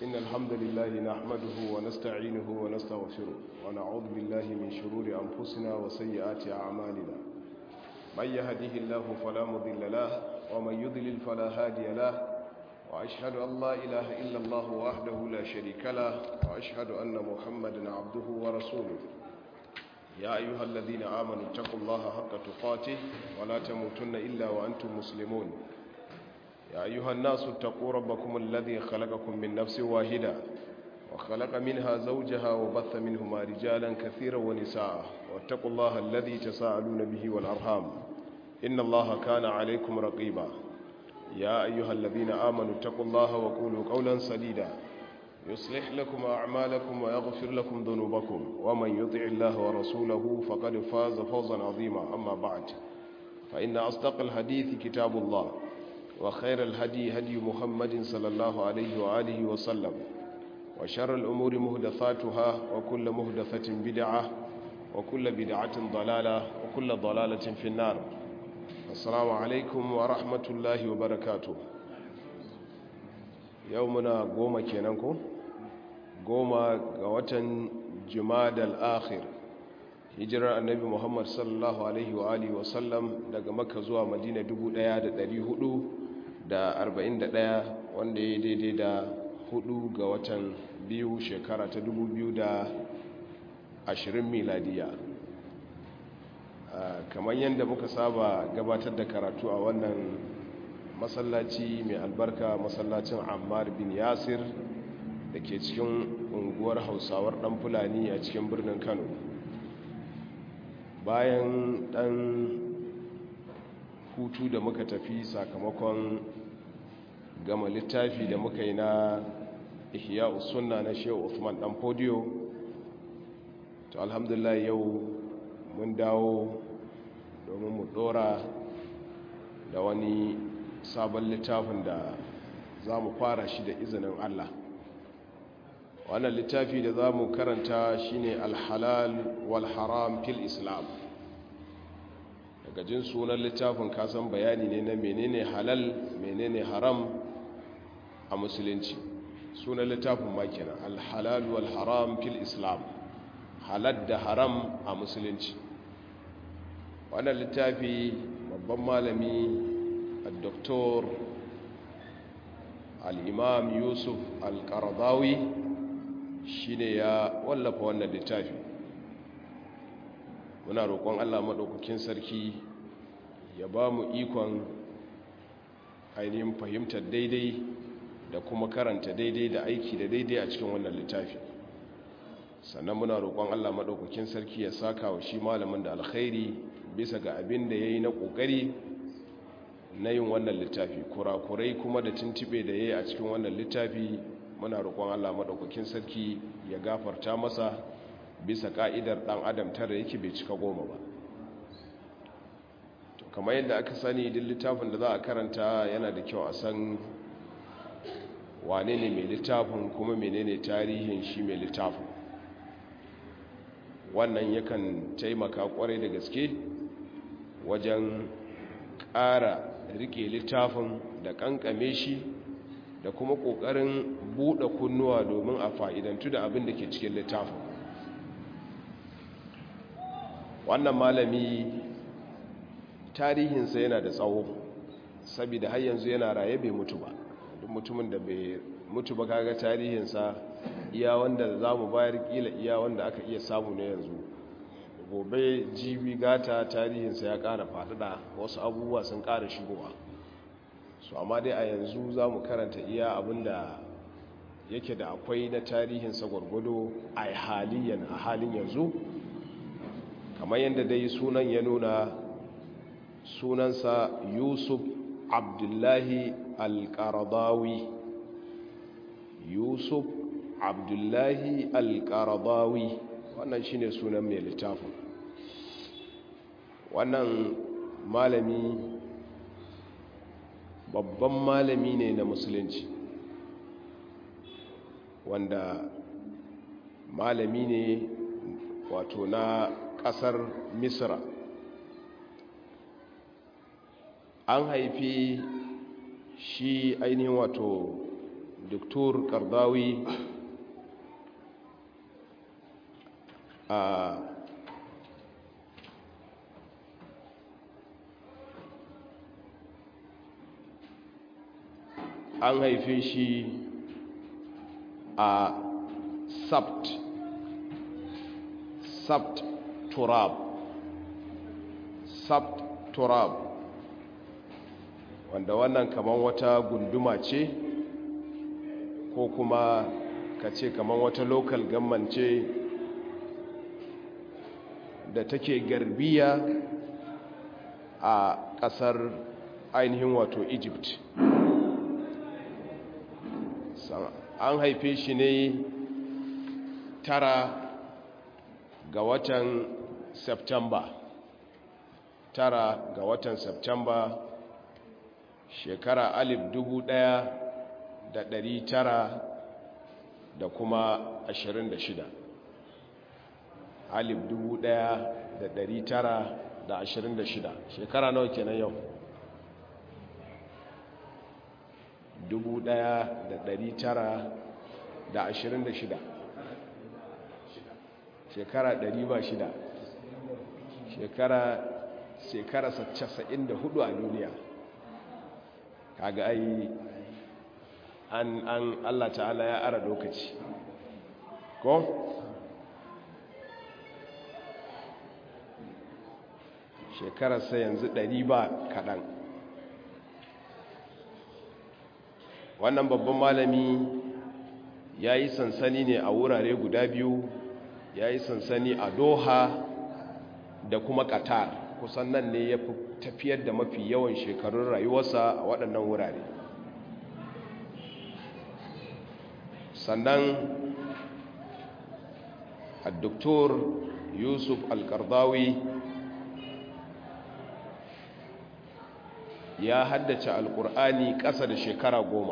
إن الحمد لله نحمده ونستعينه ونستغفره ونعوذ بالله من شرور أنفسنا وسيئات أعمالنا من يهده الله فلا مضل له ومن يضلل فلا هادي له وأشهد أن لا إله إلا الله وحده لا شريك له وأشهد أن محمدا عبده ورسوله يا أيها الذين آمنوا اتقوا الله حق تقاته ولا تموتن إلا وأنتم مسلمون يا أيها الناس اتقوا ربكم الذي خلقكم من نفس واحدة وخلق منها زوجها وبث منهما رجالا كثيرا ونساء واتقوا الله الذي تساءلون به والأرحام إن الله كان عليكم رقيبا يا أيها الذين آمنوا اتقوا الله وقولوا قولا سديدا يصلح لكم أعمالكم ويغفر لكم ذنوبكم ومن يطع الله ورسوله فقد فاز فوزا عظيما أما بعد فإن أصدق الحديث كتاب الله وخير الهدي هدي محمد صلى الله عليه وآله وسلم وشر الأمور مهدثاتها وكل مهدثة بدعة وكل بدعة ضلالة وكل ضلالة في النار السلام عليكم ورحمة الله وبركاته يومنا قوم كينانكو قوم قوة جماد الآخر hijirar annabi muhammad sallallahu alaihi wa alihi wasallam daga makka zuwa madina 1441 wanda ya daidai da hudu ga watan biyu shekara ta 2020 miladiya kamar yadda muka saba gabatar da karatu a wannan masallaci mai albarka masallacin ammar bin yasir da ke cikin unguwar hausawar dan fulani a cikin birnin kano bayan dan hutu da muka tafi sakamakon gama littafi da muka yi na ihya sunna na shehu Uthman dan podio to alhamdulillah yau mun dawo domin mu dora da wani sabon littafin da za mu fara shi da izinin Allah wannan littafi da za mu karanta shine alhalal wal haram fil islam daga jin sunan littafin kasan bayani ne na menene halal menene haram a musulunci sunan littafin makina alhalal wal haram fil islam halal da haram a musulunci wannan littafi babban malami al-doktor al-imam yusuf al-qaradawi shine ya wallafa wannan littafi muna roƙon Allah maɗaukakin sarki ya ba mu ikon ainihin fahimtar daidai da kuma karanta daidai da aiki da daidai a cikin wannan littafi sannan muna roƙon Allah maɗaukakin sarki ya saka wa shi malamin da alkhairi bisa ga abin da ya yi na ƙoƙari na yin wannan littafi kurakurai kuma da tuntube da ya yi a cikin wannan littafi muna roƙon Allah maɗaukakin sarki ya gafarta masa bisa ka'idar ɗan adam tara yake bai cika goma ba to kamar yadda aka sani duk littafin da za a karanta yana da kyau a san wane ne mai littafin kuma menene tarihin shi mai littafin wannan yakan taimaka kwarai da gaske wajen ƙara rike littafin da ƙanƙame shi da kuma ƙoƙarin buɗe kunnuwa domin a fa'idantu da abin da ke cikin littafin wannan malami tarihinsa yana da tsawo saboda har yanzu yana raye bai mutu ba duk mutumin da bai mutu ba kaga tarihinsa iya wanda za mu bayar kila iya wanda aka iya samu na yanzu gobe jibi gata tarihinsa ya ƙara faɗaɗa wasu abubuwa sun ƙara shigowa su amma dai a yanzu za mu karanta iya abinda yake da akwai na tarihinsa gwargwado a haliyan a halin yanzu kamar yadda dai sunan ya nuna sunansa yusuf abdullahi alƙaradawi yusuf abdullahi alƙaradawi wannan shine sunan mai littafin wannan malami babban malami ne na musulunci wanda malami ne wato na ƙasar misra an haifi shi ainihin wato doktor kardawi a an haife shi a sabt sabt turab sabt turab wanda wannan kaman wata gunduma ce ko kuma ka ce kaman wata local government ce da take garbiya a kasar ainihin wato egypt an haife shi ne tara ga watan september tara ga watan september shekara alif dubu ɗaya da ɗari tara da kuma ashirin da shida alif dubu ɗaya da ɗari tara da ashirin da shida shekara nawa kenan yau dubu ɗaya da ɗari tara da ashirin da shida shekara ɗari ba shida shekara shekara casa'in da hudu a duniya kaga ai an an Allah ta'ala ya ara lokaci ko shekararsa yanzu ɗari ba kaɗan wannan babban malami ya yi sansani ne a wurare guda biyu ya yi sansani a doha da kuma qatar kusan nan ne ya fi tafiyar da mafi yawan shekarun rayuwarsa a waɗannan wurare sannan a doktor yusuf alkardawi ya haddace alkur'ani ƙasa da shekara goma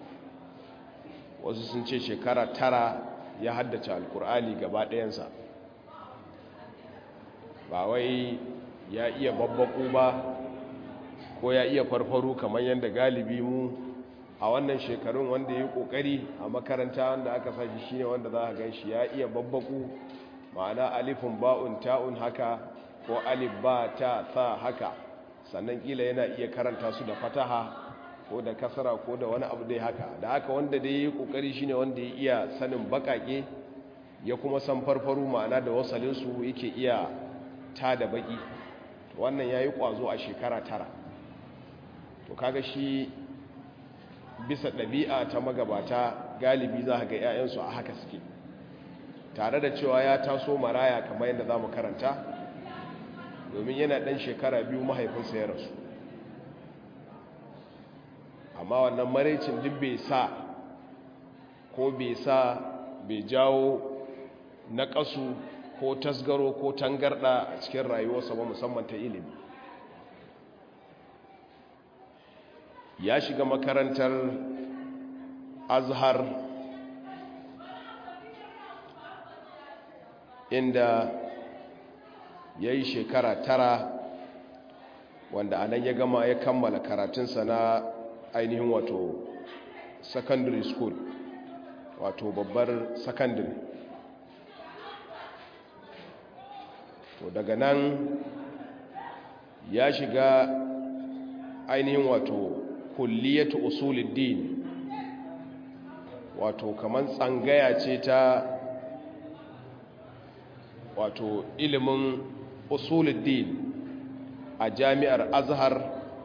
wasu sun ce shekara tara ya haddace alkur'ani gaba ɗayansa ba wai ya iya babbaku ba ko ya iya farfaru kamar yadda galibi mu a wannan shekarun wanda ya yi kokari a makaranta wanda aka sashi shine wanda za a gan shi ya iya babbaku ma'ana alifin ba'un ta'un haka ko alif ba ta sa haka sannan kila yana iya karanta su da fataha ko da kasara ko da wani abu dai haka da haka wanda dai ya yi kokari shine wanda ya iya sanin bakake ya kuma san farfaru ma'ana da wasalinsu yake iya ta da baki wannan ya yi ƙwazo a shekara tara to kaga shi bisa ɗabi'a ta magabata galibi za ga 'ya'yansu a haka suke tare da cewa ya taso maraya kamar yadda za mu karanta domin yana ɗan shekara biyu mahaifinsa ya rasu amma wannan maraicin duk bai sa ko bai sa bai jawo na ƙasu ko tasgaro ko tangarda a cikin rayuwarsa ba musamman ta ilimi ya shiga makarantar azhar inda ya yi shekara tara wanda a nan ya gama ya kammala karatunsa na ainihin wato secondary school wato babbar secondary to daga nan ya shiga ainihin wato kulliyatu usuluddin wato kaman tsangaya ce ta wato ilimin usuluddin a jami'ar azhar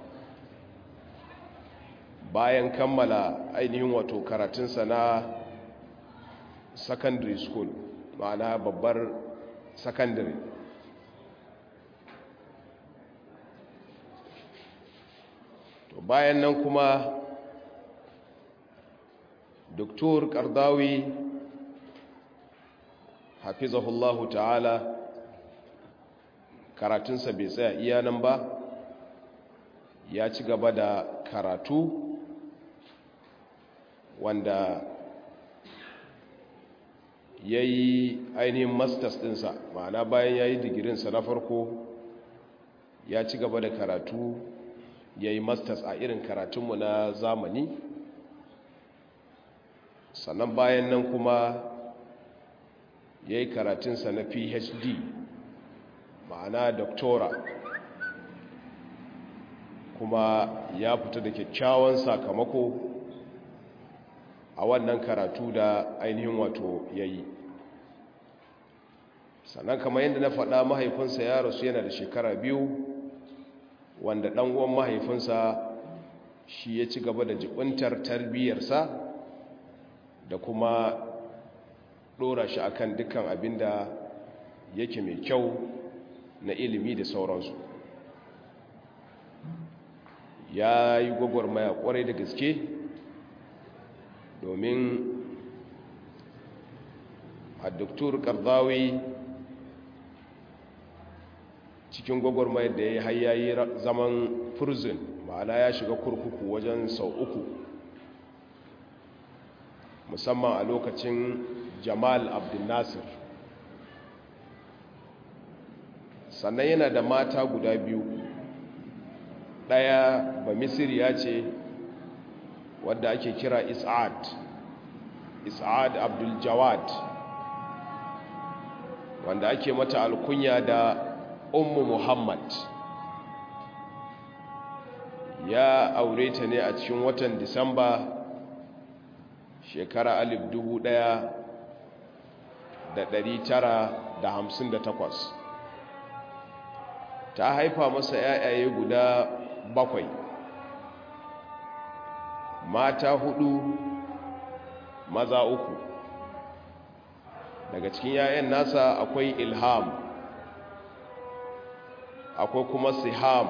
bayan kammala ainihin wato karatunsa na secondary school ma'ana babbar secondary to bayan nan kuma doktor kardawi hafizahullahu ta'ala karatunsa bai tsaya iya nan ba ya ci gaba da karatu wanda ya yi ainihin masters dinsa ma'ana bayan ya yi digirinsa na farko ya ci gaba da karatu ya yi masters a irin karatunmu na zamani sannan bayan nan kuma ya yi karatunsa na phd ma'ana doktora kuma ya fita da kyakkyawan sakamako a wannan karatu da ainihin wato ya yi sannan kamar yadda na faɗa mahaifinsa ya rasu yana da shekara biyu wanda ɗan'uwan mahaifinsa shi ya ci gaba da jibintar tarbiyyarsa da kuma ɗora shi akan dukkan abin da yake mai kyau na ilimi da sauransu ya yi gwagwarmaya kwarai da gaske domin a doktor karzawi cikin gwagwarmayar da ya yi hayayi zaman prison ma'ana ya shiga kurkuku wajen sau uku musamman a lokacin jamal abdulnasir sannan yana da mata guda biyu ɗaya ba misiriya ce wadda ake kira is'ad is'ad abdul jawad wanda ake mata alkunya da ummu muhammad ya aure ta ne a cikin watan disamba shekara alif dubu ɗaya da ɗari tara da hamsin da takwas ta haifa masa yayaye guda bakwai mata hudu maza uku daga cikin yayan nasa akwai ilham akwai kuma siham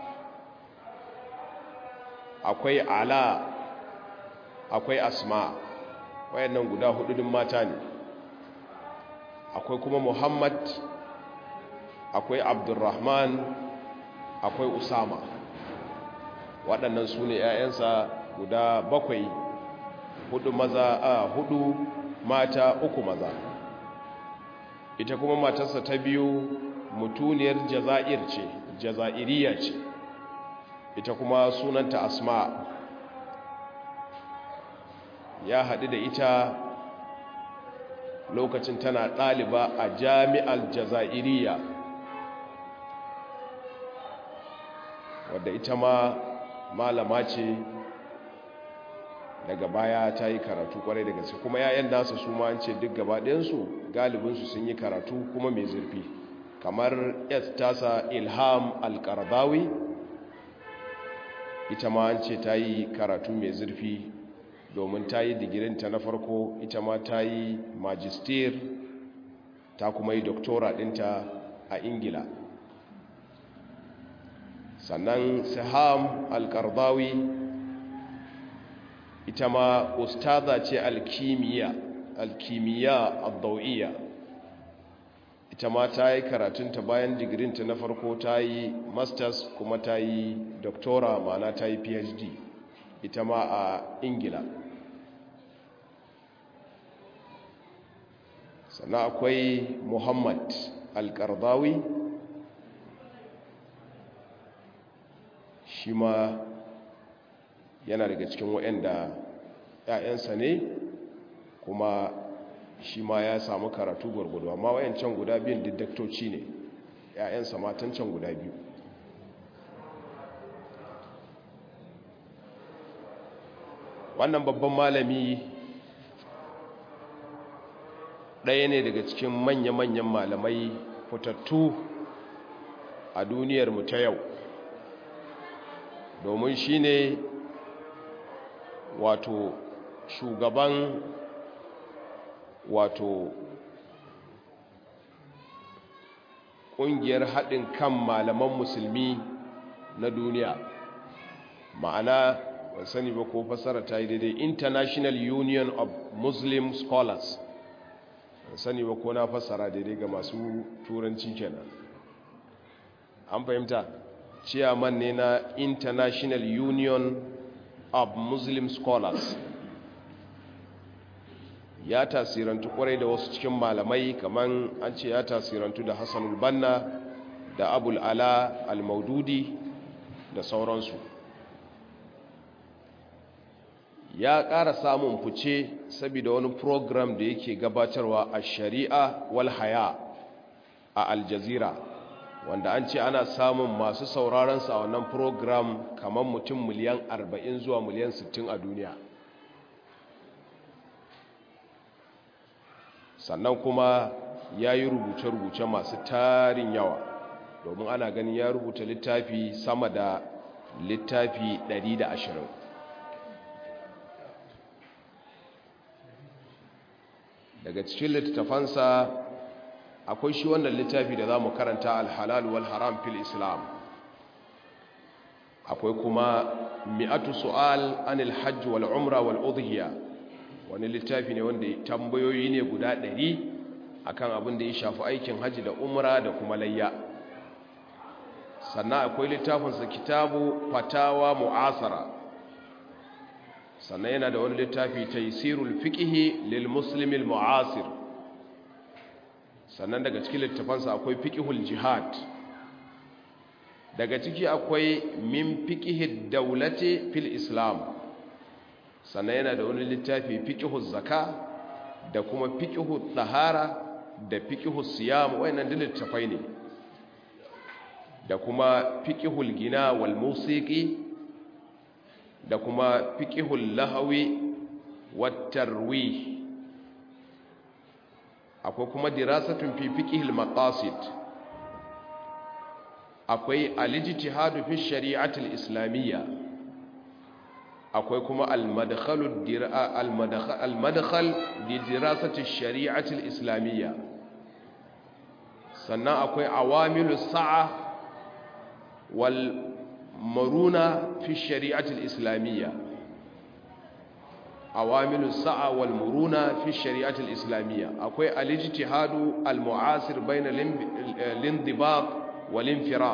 akwai ala akwai asma wayannan guda hududin mata ne akwai kuma muhammad akwai abdurrahman akwai usama waɗannan su ne 'ya'yansa guda bakwai hudu maza a hudu mata uku maza ita kuma matarsa ta biyu mutuniyar jaza'ir ce jaza'iriya ce ita kuma sunanta asma ya haɗu da ita lokacin tana ɗaliba a jami'ar jaza'iriya wadda ita ma malama ce daga baya ta yi karatu kwarai da gaske kuma yayan nasa su ma an ce duk gabaɗinsu galibinsu sun yi karatu kuma mai zurfi kamar yas tasa ilham alkardawi ita ma an ce ta yi karatu mai zurfi domin ta yi digirinta na farko ita ma ta yi magister ta kuma yi doktora ɗinta a ingila sannan saham alkardawi ita ma ustaza ce alkimiya alkimiya addau'iya ita ma ta yi karatunta bayan digirinta na farko ta yi masters kuma ta yi doktora ma'ana ta yi phd ita ma a ingila sannan akwai muhammad alkardawi shi ma yana daga cikin waɗanda ‘ya'yansa ne kuma shi ma ya samu karatu gwargwado amma wayancan guda biyun didaktoci ne ‘ya'yansa matan can guda biyu wannan babban malami ɗaya ne daga cikin manya-manyan malamai fitattu a duniyarmu ta yau domin shi ne wato shugaban wato ƙungiyar haɗin kan malaman musulmi na duniya ma'ana ban sani ba ko fasara ta yi daidai international union of muslim scholars ban sani ba ko na fasara daidai ga masu turanci kenan an fahimta chairman ne na international union of muslim scholars ya tasirantu kwarai da wasu cikin malamai kamar an ce ya tasirantu da hassanul banna da abul ala al-maududi da sauransu ya ƙara samun fice saboda wani program da yake gabatarwa a shari'a wal haya a aljazira wanda an ce ana samun masu sauraronsa a wannan program kamar mutum miliyan 40 zuwa miliyan 60 a duniya sannan kuma ya yi rubuce-rubuce masu tarin yawa domin ana ganin ya rubuta littafi sama da littafi 120 daga cikin littattafansa akwai shi wannan littafi da za mu karanta alhalal wal haram fil islam akwai kuma mi'atu su'al anil hajj wal umra wal udhiya wani littafi ne wanda tambayoyi ne guda ɗari akan abin da ya shafi aikin hajji da umra da kuma layya sannan akwai littafinsa kitabu fatawa mu'asara sannan yana da wani littafi taysirul fiqhi lil muslimil mu'asir sannan daga cikin littafansa akwai fiqhul jihad daga ciki akwai min fiqhid dawlati fil islam sannan yana da wani littafi fiqhuz zaka da kuma fiqhut tahara da fiqhus siyam wayannan duk littafai ne da kuma fiqhul gina wal musiqi da kuma fiqhul lahawi wat tarwih akwai kuma dirasatun fi fiqhil maqasid akwai al-ijtihad fi shari'atil islamiyya akwai kuma al-madkhalu al-madkhal li dirasati shari'atil islamiyya sannan akwai awamilu sa'a wal maruna fi shari'atil islamiyya awamilu sa'a wal muruna fi shari'atil islamiyya akwai al-ijtihadu al-mu'asir bayna al-indibat wal infirad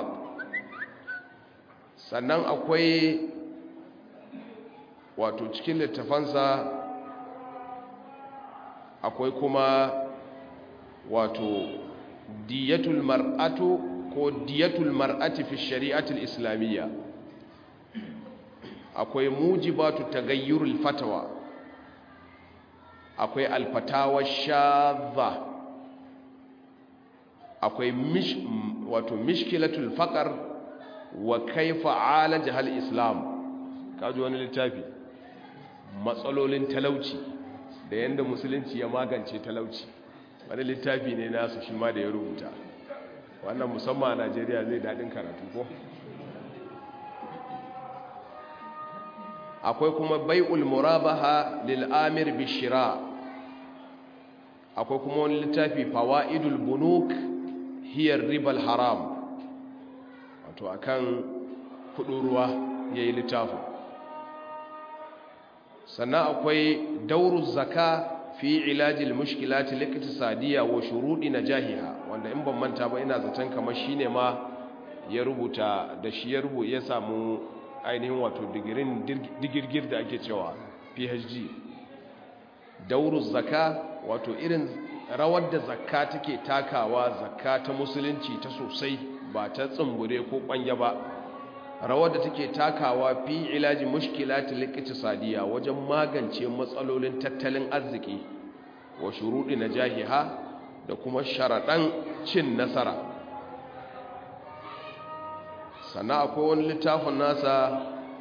sannan akwai wato cikin littafansa akwai kuma wato diyatul mar'atu ko diyatul mar'ati fi shari'atil islamiyya akwai mujibatu tagayyurul fatawa akwai alfatawa shadha akwai mish wato mishkilatul faqar wa kaifa alaja hal islam kaji wani littafi matsalolin talauci da yanda musulunci ya magance talauci wani littafi ne nasu shi ma da ya rubuta wannan musamman a Najeriya zai dadin karatu ko akwai kuma bai'ul murabaha lil amir bishira akwai kuma wani littafi fawaidul bunuk hiyar ribal haram wato akan kudin ruwa yayi littafin sannan akwai dauru zaka fi ilajil mushkilati liktisadiyya wa shurudi najahiha wanda in ban manta ba ina zaton kamar shine ma ya rubuta da shi ya rubuta ya samu ainihin wato digirin digirgir da ake cewa PhD dauru zaka wato irin rawar da zakka take takawa zakka ta musulunci ta sosai ba ta tsumbure ko kwanya ba rawar da take takawa fi ilaji mushkilati liqtisadiya wajen magance matsalolin tattalin arziki wa shurudi najahiha da kuma sharadan cin nasara sannan akwai wani littafin nasa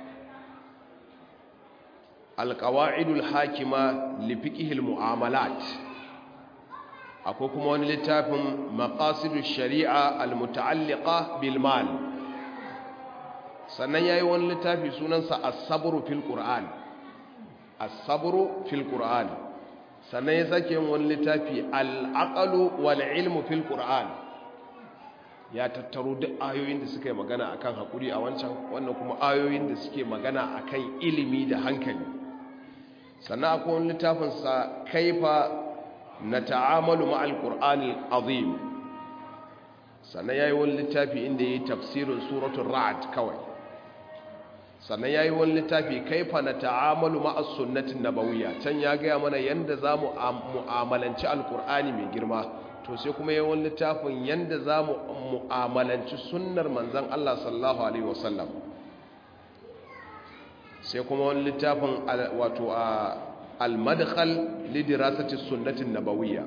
alqawaidul hakima li fiqhil muamalat akwai kuma wani littafin maqasidush shari'a almuta'alliqa bil mal sannan ya yi wani littafi sunansa asaburu fil ƙura'an asaburu fil ƙura'an sannan ya sake yin wani littafi al'aƙalu wal ilmu fil ƙura'an ya tattaro duk ayoyin da suka yi magana akan haƙuri a wancan wannan kuma ayoyin da suke magana akan ilimi da hankali sannan akwai wani littafinsa kaifa na ta'amalu ma'al ƙura'an azim sannan ya yi wani littafi inda ya yi tafsirin suratun ra'ad kawai sannan ya yi wani littafi kaifa na ta'amalu ma'as sunnatin nabawiyya can ya gaya mana yadda za mu mu'amalanci alkur'ani mai girma to sai kuma yi wani littafin yadda za mu mu'amalanci sunnar manzan Allah sallallahu alaihi wasallam sai kuma wani littafin wato a al-madkhal lidirasati sunnatin nabawiyya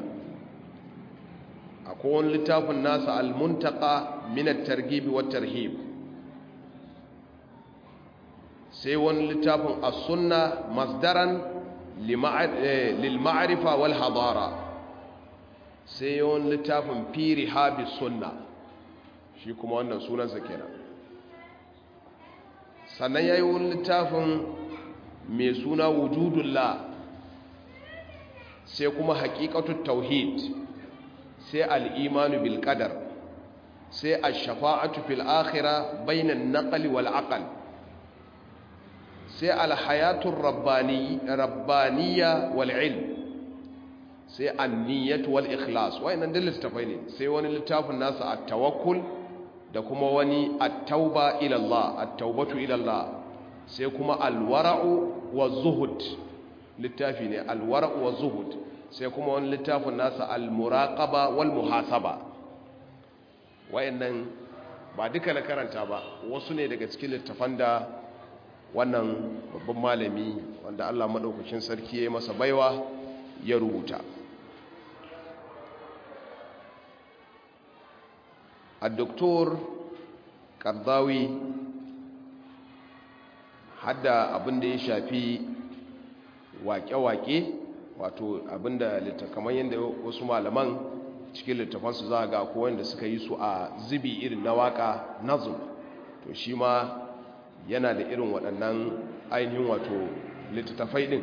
akwai wani littafin nasa al-muntaqa min at-targhib wa tarhib sai wani littafin as-sunna masdaran lil ma'rifa wal hadara sai wani littafin fi rihabi sunna shi kuma wannan sunansa kenan sannan yayi wani littafin mai suna wujudullah sai kuma haqiqatut tauhid sai al-imanu bil qadar sai ash-shafa'atu fil akhirah bainan naqli wal aql sai al-hayatur rabbani rabbaniya wal ilm sai an-niyyatu wal ikhlas wayannan duk littafai ne sai wani littafin nasa at-tawakkul da kuma wani at-tauba ila Allah at-taubatu ila Allah sai kuma al-wara'u waz-zuhud littafi ne al-wara'u waz-zuhud sai kuma wani littafin nasa al-muraqaba wal muhasaba wayannan ba duka na karanta ba wasu ne daga cikin littafan da wannan babban malami wanda Allah madaukakin sarki ya yi masa baiwa ya rubuta الدكتور قرضاوي hadda abin da ya shafi wake-wake wato abin da kamar yadda wasu malaman cikin littafansu za a ga ko wanda suka yi su a zubi irin na waka nazum to shi ma yana da irin waɗannan ainihin wato littattafai ɗin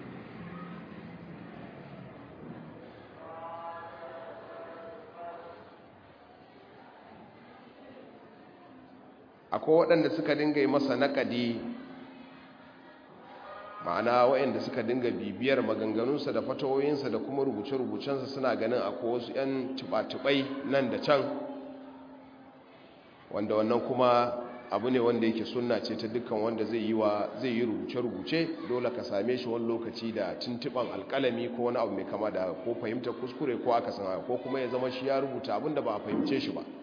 akwai waɗanda suka dinga yi masa naƙadi ma'ana waɗanda suka dinga bibiyar maganganunsa da fatawoyinsa da kuma rubuce-rubucensa suna ganin akwai wasu 'yan tuba-tubai nan da can wanda wannan kuma abu ne wanda yake sunna ce ta dukkan wanda zai yi wa zai yi rubuce-rubuce dole ka same shi wani lokaci da tuntuban alkalami ko wani abu mai kama da ko fahimtar kuskure ko aka san ko kuma ya zama shi ya rubuta abin da ba a fahimce shi ba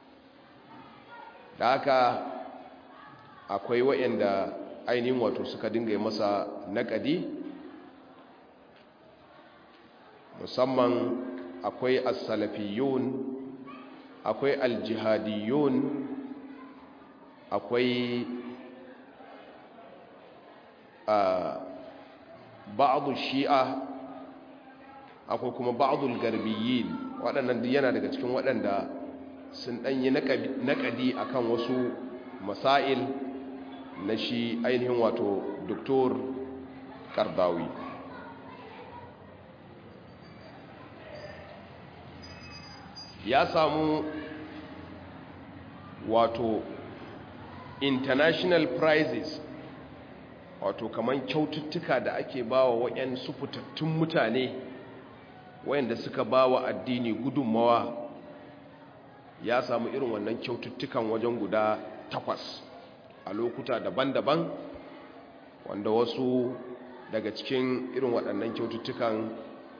da haka akwai waɗanda ainihin wato suka dinga yi masa naƙadi musamman akwai as-salafiyun akwai al-jihadiyun akwai ba'adu shi'a akwai kuma ba'adul garbiyin waɗannan yana daga cikin waɗanda sun ɗanyi naƙadi a kan wasu masail na shi ainihin wato doktor kardawi ya samu wato international prizes wato kamar kyaututtuka da ake bawa waɗansu fitattun mutane wayanda suka bawa addini gudunmawa ya samu irin wannan kyaututtukan wajen guda takwas a lokuta daban-daban wanda wasu daga cikin irin waɗannan kyaututtukan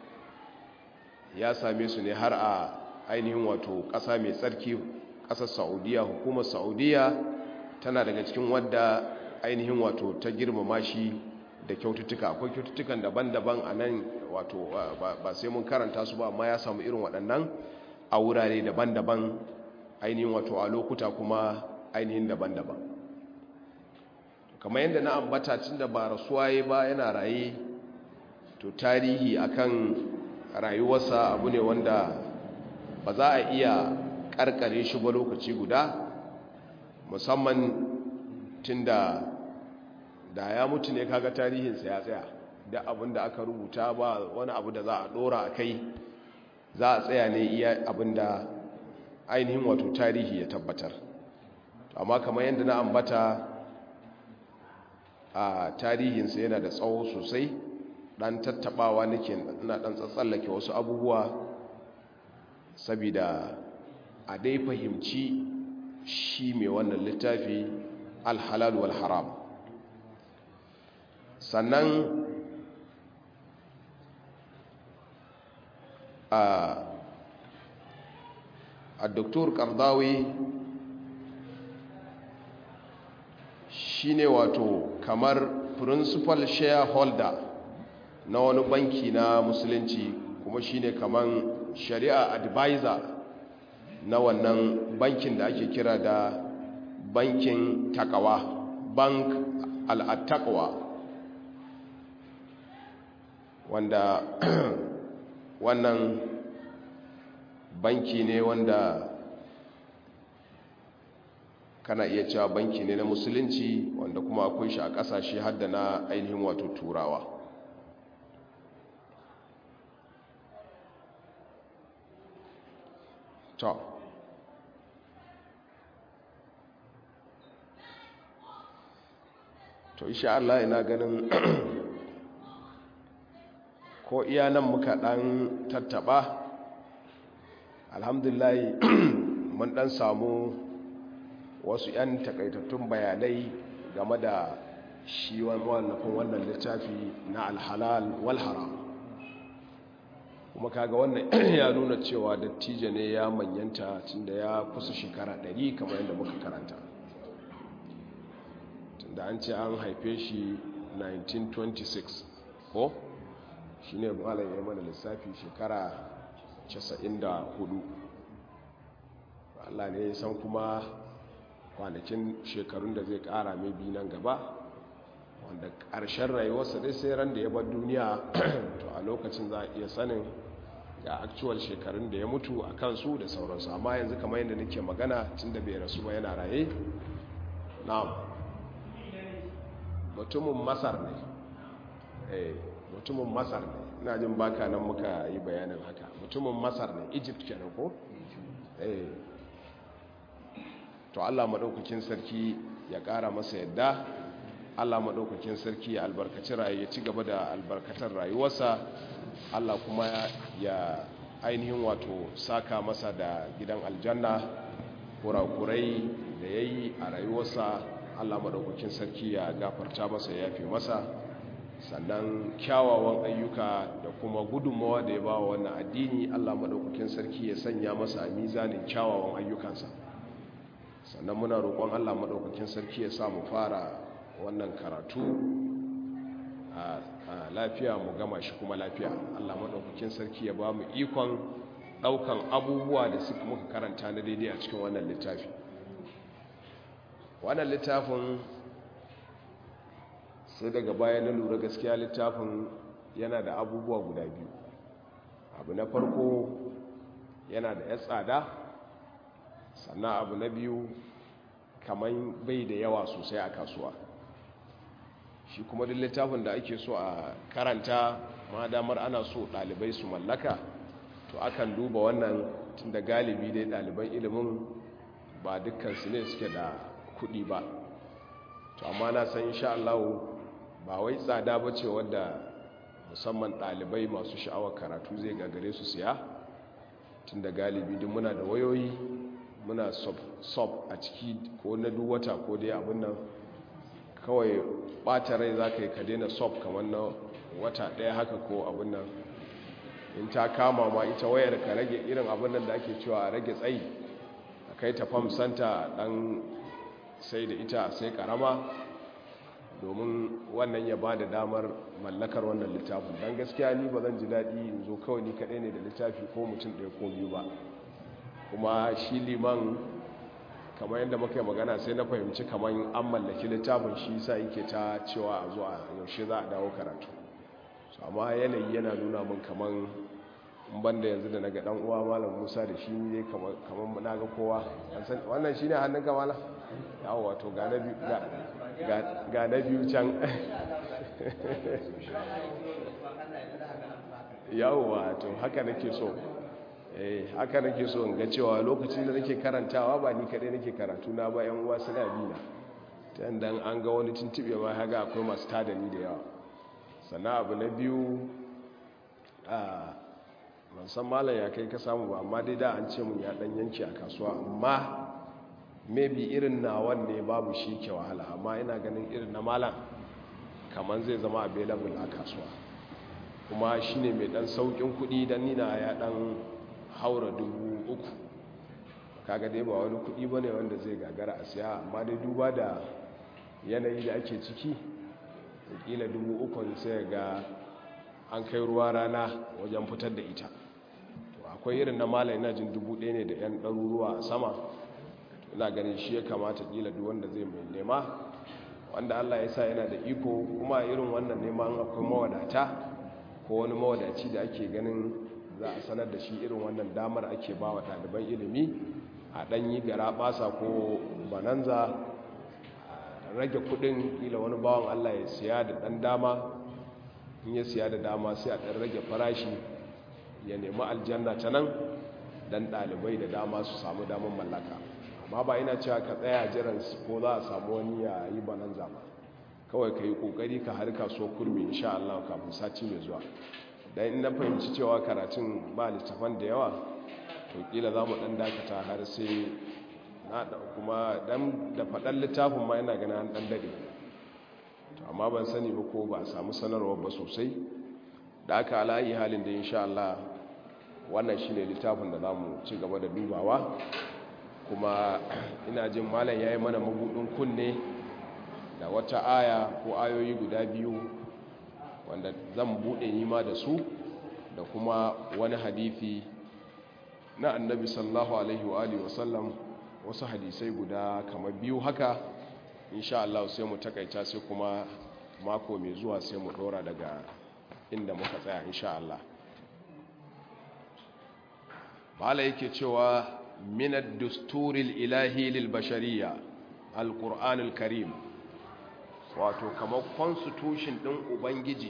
ya same su ne har a ainihin wato ƙasa mai tsarki ƙasar saudiya hukumar saudiya tana daga cikin wadda ainihin wato ta girmama shi da kyaututtuka akwai kyaututtukan daban-daban a nan wato ba sai mun karanta su ba amma ya samu irin waɗannan a wurare daban-daban ainihin wato a lokuta kuma ainihin daban-daban kamar yadda na ambata tun da ba rasuwa ya ba yana raye to tarihi akan rayuwarsa abu ne wanda ba za a iya karkare shi ba lokaci guda musamman tun da da ya mutu ne kaga tarihinsa ya tsaya da abin da aka rubuta ba wani abu da za a dora a kai za a tsaya ne iya abin da ainihin wato tarihi ya tabbatar amma kamar yadda na ambata a tarihinsa yana da tsawo sosai dan tattabawa nake ina dan tsatsallake wasu abubuwa saboda a dai fahimci shi mai wannan littafi alhalal wal haram sannan a a doktor kardawi shi ne wato kamar principal shareholder na wani banki na musulunci kuma shine kaman shari'a advisor na wannan bankin da ake kira da bankin takawa bank al'attaqwa wanda wannan banki ne wanda kana iya cewa banki ne na musulunci wanda kuma akwai shi a kasashe hadda na ainihin wato turawa to to insha Allah ina ganin ko iya nan muka dan tattaba alhamdulillah mun dan samu wasu 'yan takaitattun bayanai game da shi wallafin wannan littafi na alhalal wal haram kuma kaga wannan ya nuna cewa dattijo ne ya manyanta tunda ya kusa shekara 100 kamar yadda muka karanta tunda an ce an haife shi 1926 ko shi ne malam ya mana lissafi shekara 94 Allah ne ya san kuma kwanakin shekarun da zai kara mai bi nan gaba wanda ƙarshen rayuwarsa dai sai ran da ya bar duniya to a lokacin za a iya sanin ga actual shekarun da ya mutu a kansu da sauransu amma yanzu kamar yadda nake magana tun da bai rasu ba yana raye na'am mutumin masar ne eh mutumin masar ne ina jin baka nan muka yi bayanin haka mutumin masar ne egypt kenan ko eh to Allah maɗaukakin sarki ya ƙara masa yadda Allah maɗaukakin sarki ya albarkaci rayu ya ci gaba da albarkatar rayuwarsa Allah kuma ya ainihin wato saka masa da gidan aljanna kurakurai da ya yi a rayuwarsa Allah maɗaukakin sarki ya gafarta masa ya yafe masa sannan kyawawan ayyuka da kuma gudunmawa da ya ba wa wannan addini Allah maɗaukakin sarki ya sanya masa a mizanin kyawawan ayyukansa sannan muna roƙon allah maɗaukakin sarki ya sa mu fara wannan karatu a lafiya mu gama shi kuma lafiya allah maɗaukakin sarki ya ba mu ikon ɗaukan abubuwa da suka muka karanta na daidai a cikin wannan littafi wannan littafin sai daga baya na lura gaskiya littafin yana da abubuwa guda biyu abu na farko yana da ya tsada sannan abu na biyu kamar bai da yawa sosai a kasuwa shi kuma duk littafin da ake so a karanta ma damar ana so ɗalibai su mallaka to akan duba wannan tun da galibi dai ɗaliban ilimin ba dukkansu ne suke da kuɗi ba to amma na san insha Allah ba wai tsada ba ce wadda musamman ɗalibai masu sha'awar karatu zai gagare su siya tun da galibi duk muna da wayoyi muna sub a ciki ko na duk wata ko dai abin nan kawai ɓata rai za ka yi ka daina sub kamar na wata ɗaya haka ko abin nan in ta kama ma ita wayar ka rage irin abin nan da ake cewa a rage tsayi a kai ta fam santa ɗan sai da ita sai ƙarama domin wannan ya ba da damar mallakar wannan littafin don gaskiya ni ba zan ji daɗi in zo kawai ni kaɗai ne da littafi ko mutum ɗaya ko biyu ba kuma shi liman kamar yadda muka yi magana sai na fahimci kamar an mallaki littafin shi sa yake ta cewa a zuwa yaushe za a dawo karatu su amma yanayi yana nuna min kamar banda yanzu da naga dan uwa malam musa da shi ne kamar na ga kowa wannan shi ne hannun kamala yawon wato ga na biyu can yawon wato haka nake so eh haka nake so in ga cewa lokacin da nake karantawa ba ni kadai nake karatu na ba yan uwa suna bi na ta yanda an ga wani tuntube ma haga akwai masu tada ni da yawa sannan abu na biyu a ban san malam ya kai ka samu ba amma dai da an ce mun ya dan yanki a kasuwa amma maybe irin nawan ne babu shi ke wahala amma ina ganin irin na malam kamar zai zama available a kasuwa kuma shine mai dan saukin kudi dan nina ya dan haura dubu uku kaga dai ba wani kudi bane wanda zai gagara a siya amma dai duba da yanayi da ake ciki kila dubu ukun sai ga an kai ruwa rana wajen fitar da ita akwai irin na mala ina jin dubu ɗaya ne da 'yan ɗaruruwa a sama ina ganin shi ya kamata kila duk wanda zai mai nema wanda allah ya sa yana da iko kuma irin wannan neman akwai mawadata ko wani mawadaci da ake ganin za a sanar da shi irin wannan damar ake ba wa ɗaliban ilimi a ɗanyi gara ɓasa ko bananza rage kudin kila wani bawan allah ya siya da ɗan dama in ya siya da dama sai a ɗan rage farashi ya nemi aljanna ta nan don ɗalibai da dama su samu damar mallaka amma ba ina cewa ka tsaya jiran ko za a samu wani ya yi bananza ba kawai ka yi ƙoƙari ka harka so kurmi insha Allah kafin sati mai zuwa don in na fahimci cewa karatun ba littafan da yawa to kila za mu ɗan dakata har sai na kuma dan da faɗan littafin ma yana gana an ɗan daɗe amma ban sani ba ko ba a samu sanarwar ba sosai da aka alayi halin da insha Allah wannan shine littafin da zamu ci gaba da dubawa kuma ina jin malam yayi mana mabudin kunne da wata aya ko ayoyi guda biyu wanda zan bude nima da su da kuma wani hadisi na annabi sallallahu alaihi wa alihi wasallam wasu hadisai guda kamar biyu haka insha Allah sai mu takaita sai kuma mako mai zuwa sai mu dora daga inda muka tsaya insha Allah bala yake cewa minad dusturil ilahi lil bashariya alqur'anul karim wato kamar constitution din ubangiji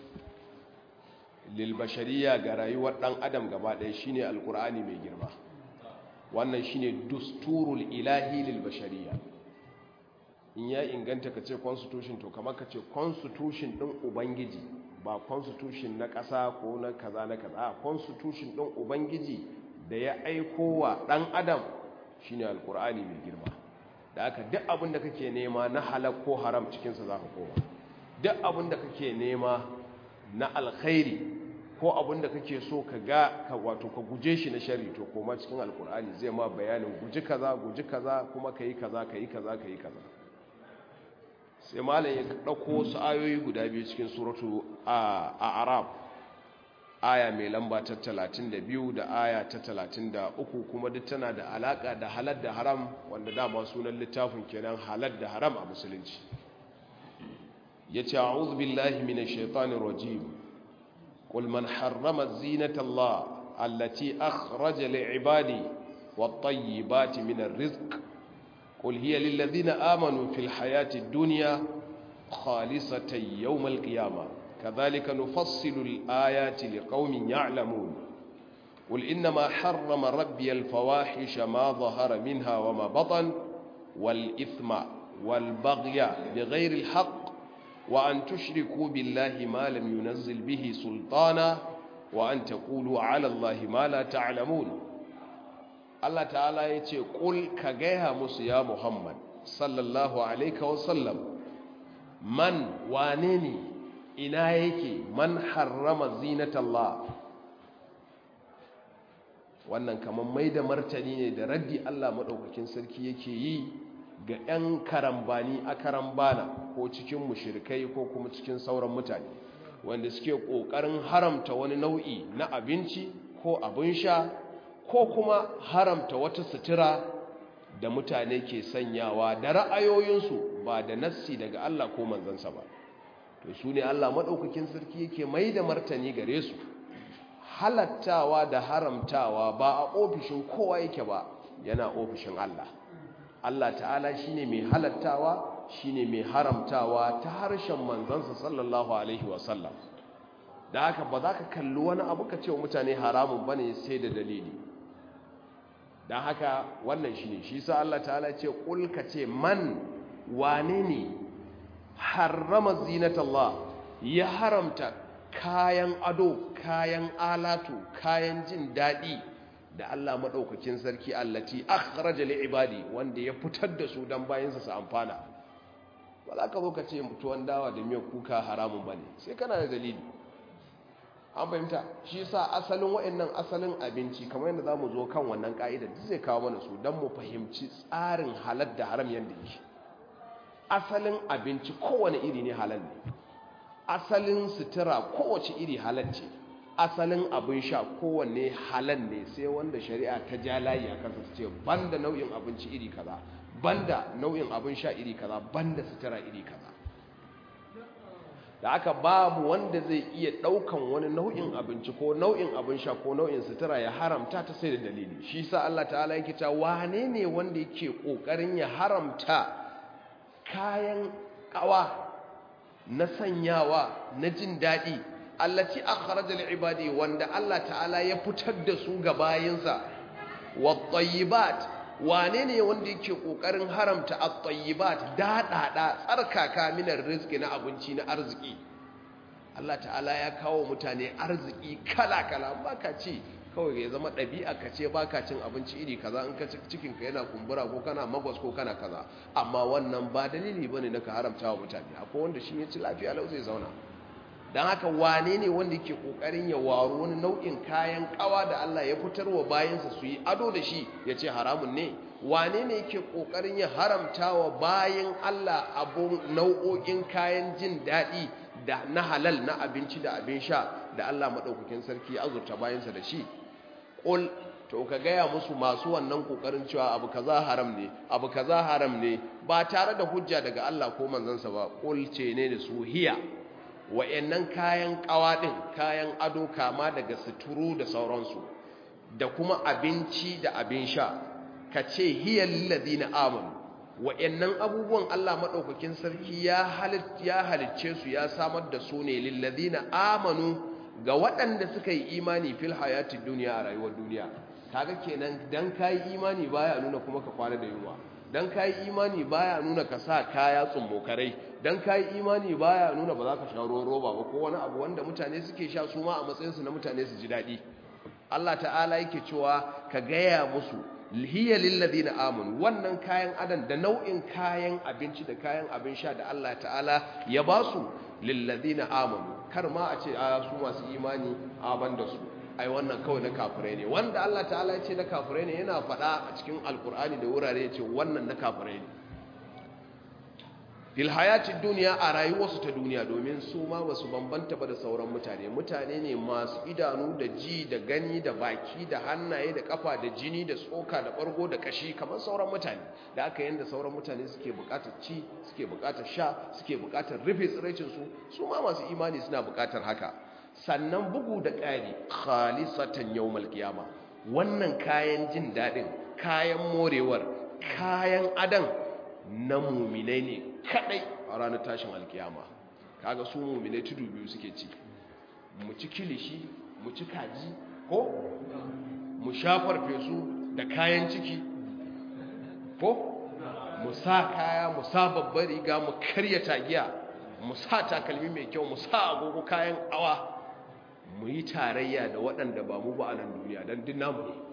lil bashariya ga rayuwar dan adam gaba ɗaya shine alqur'ani mai girma wannan shine dusturul ilahi lil bashariya in ya inganta ka ce constitution to kamar ka ce constitution din ubangiji ba constitution na ƙasa ko na kaza na kaza a constitution din ubangiji da ya aiko wa ɗan adam shine alkur'ani mai girma da aka duk abin da kake nema na halak ko haram cikinsa za ka koma duk abin da kake nema na alkhairi ko abin da kake so ka ga ka wato ka guje shi na shari to koma cikin alkur'ani zai ma bayanin guji kaza guji kaza kuma ka yi kaza ka yi kaza ka yi kaza sai malam ya ɗauko su ayoyi guda biyu cikin suratu a arab aya mai lamba ta 32 da aya ta 33 kuma duk tana da alaka da halal da haram wanda dama sunan littafin kenan halal da haram a musulunci yace a'udhu billahi minash shaitanir rajim qul man harrama zinata allah allati akhraja li'ibadi wat-tayyibati minar rizq qul hiya lil ladina amanu fil hayati dunya khalisatan yawmal qiyamah كذلك نفصل الآيات لقوم يعلمون قل إنما حرم ربي الفواحش ما ظهر منها وما بطن والإثم والبغي بغير الحق وأن تشركوا بالله ما لم ينزل به سلطانا وأن تقولوا على الله ما لا تعلمون الله تعالى يتي قل كجيها موسى يا محمد صلى الله عليه وسلم من وانني ina yake man harrama zinatallah wannan kamar mai da martani ne da raddi Allah maɗaukakin sarki yake yi ga 'yan karambani a karambana ko cikin mushirikai ko kuma cikin sauran mutane wanda suke ƙoƙarin haramta wani nau'i na abinci ko abin sha ko kuma haramta wata sutura da mutane ke sanyawa da ra'ayoyinsu ba da nassi daga Allah ko manzansa ba to su ne Allah maɗaukakin sarki yake mai da martani gare su halattawa da haramtawa ba a ofishin kowa yake ba yana ofishin Allah Allah ta'ala shine mai halattawa shine mai haramtawa ta harshen manzansa sallallahu alaihi wasallam da haka ba za ka kalli wani abu ka ce wa mutane haramun bane sai da dalili don haka wannan shine shi sa Allah ta'ala ce kul ka ce man wane ne harrama zinatallah ya haramta kayan ado kayan alatu kayan jin daɗi da Allah maɗaukakin sarki allati akhraja li ibadi wanda ya fitar da su dan bayansa su amfana ba za ka zo ka ce mutuwan dawa da miyar kuka haramun bane sai kana da dalili an fahimta shi yasa asalin wa'annan asalin abinci kamar yadda zamu zo kan wannan ka'ida duk zai kawo mana su dan mu fahimci tsarin halal da haram yanda yake asalin abinci kowane iri ne halal ne asalin sutura kowace iri halacce asalin abin sha kowanne halal ne sai wanda shari'a ta ja layi a kansa ta ce banda nau'in abinci iri kaza banda nau'in abin sha iri kaza banda sutura iri kaza da aka babu wanda zai iya daukan wani nau'in abinci ko nau'in abin sha ko nau'in sutura ya haramta ta sai da dalili shi sa Allah ta'ala yake cewa wane ne wanda yake kokarin ya haramta kayan kawa na sanyawa na jin daɗi allati akhrajal ibadi wanda Allah ta'ala ya fitar da su ga bayinsa wat-tayyibat wane ne wanda yake kokarin haramta at-tayyibat dadada tsarkaka minar rizqi na abinci na arziki Allah ta'ala ya kawo mutane arziki kala-kala baka ci kawai ya zama ɗabi'a ka ce baka cin abinci iri kaza in ka cikin ka yana kumbura ko kana magwas ko kana kaza amma wannan ba dalili bane na ka haramta wa mutane akwai wanda shi ya ci lafiya lau zai zauna don haka wane ne wanda ke kokarin ya waro wani nau'in kayan kawa da Allah ya fitar wa bayansa su yi ado da shi ya ce haramun ne wane ne ke kokarin ya haramta wa bayan Allah abun nau'o'in kayan jin daɗi da na halal na abinci da abin sha da Allah maɗaukakin sarki ya azurta bayansa da shi ƙul to ka gaya musu masu wannan kokarin cewa abu kaza haram ne abu kaza haram ne ba tare da hujja daga Allah ko manzansa ba ƙul ce ne da su hiya wa'annan kayan kawaɗin kayan ado kama daga suturu da sauransu da kuma abinci da abin sha ka ce hiyar ladina amanu wa'annan abubuwan Allah maɗaukakin sarki ya halicce su ya samar da su ne lilladina amanu ga waɗanda suka yi imani fil hayati duniya a rayuwar duniya kaga kenan dan kayi imani baya nuna kuma ka kwana da yunwa dan kayi imani baya nuna ka sa kaya tsummokarai dan kayi imani baya nuna ba za ka sha ruwan roba ba ko wani abu wanda mutane suke sha su ma a matsayinsu na mutane su ji daɗi Allah ta'ala yake cewa ka gaya musu hiya lilladina amanu wannan kayan adan da nau'in kayan abinci da kayan abin sha da Allah ta'ala ya ba su lilladina amanu kar ma a ce a su masu imani a banda su ai wannan kawai na kafirai ne wanda Allah ta'ala ya ce na kafirai ne yana faɗa a cikin alkur'ani da wurare ya ce wannan na kafirai ne fil hayatid duniya a rayuwarsu ta duniya domin su ma basu bambanta ba da sauran mutane mutane ne masu idanu da ji da gani da baki da hannaye da kafa da jini da tsoka da bargo da kashi kamar sauran mutane da aka yanda sauran mutane suke bukatar ci suke bukatar sha suke bukatar rufe tsiraicin su su ma masu imani suna bukatar haka sannan bugu da ƙari khalisatan yawmal qiyama wannan kayan jin dadin kayan morewar kayan adan na muminai ne kadai a ranar tashin alkiyama kaga su muminai tudu biyu suke ci mu ci kilishi mu ci kaji ko mu shafar fesu da kayan ciki ko mu sa kaya mu sa babbar riga mu karya tagiya mu sa takalmi mai kyau mu sa agogo kayan awa mu yi tarayya da waɗanda ba mu ba a nan duniya don duk namu ne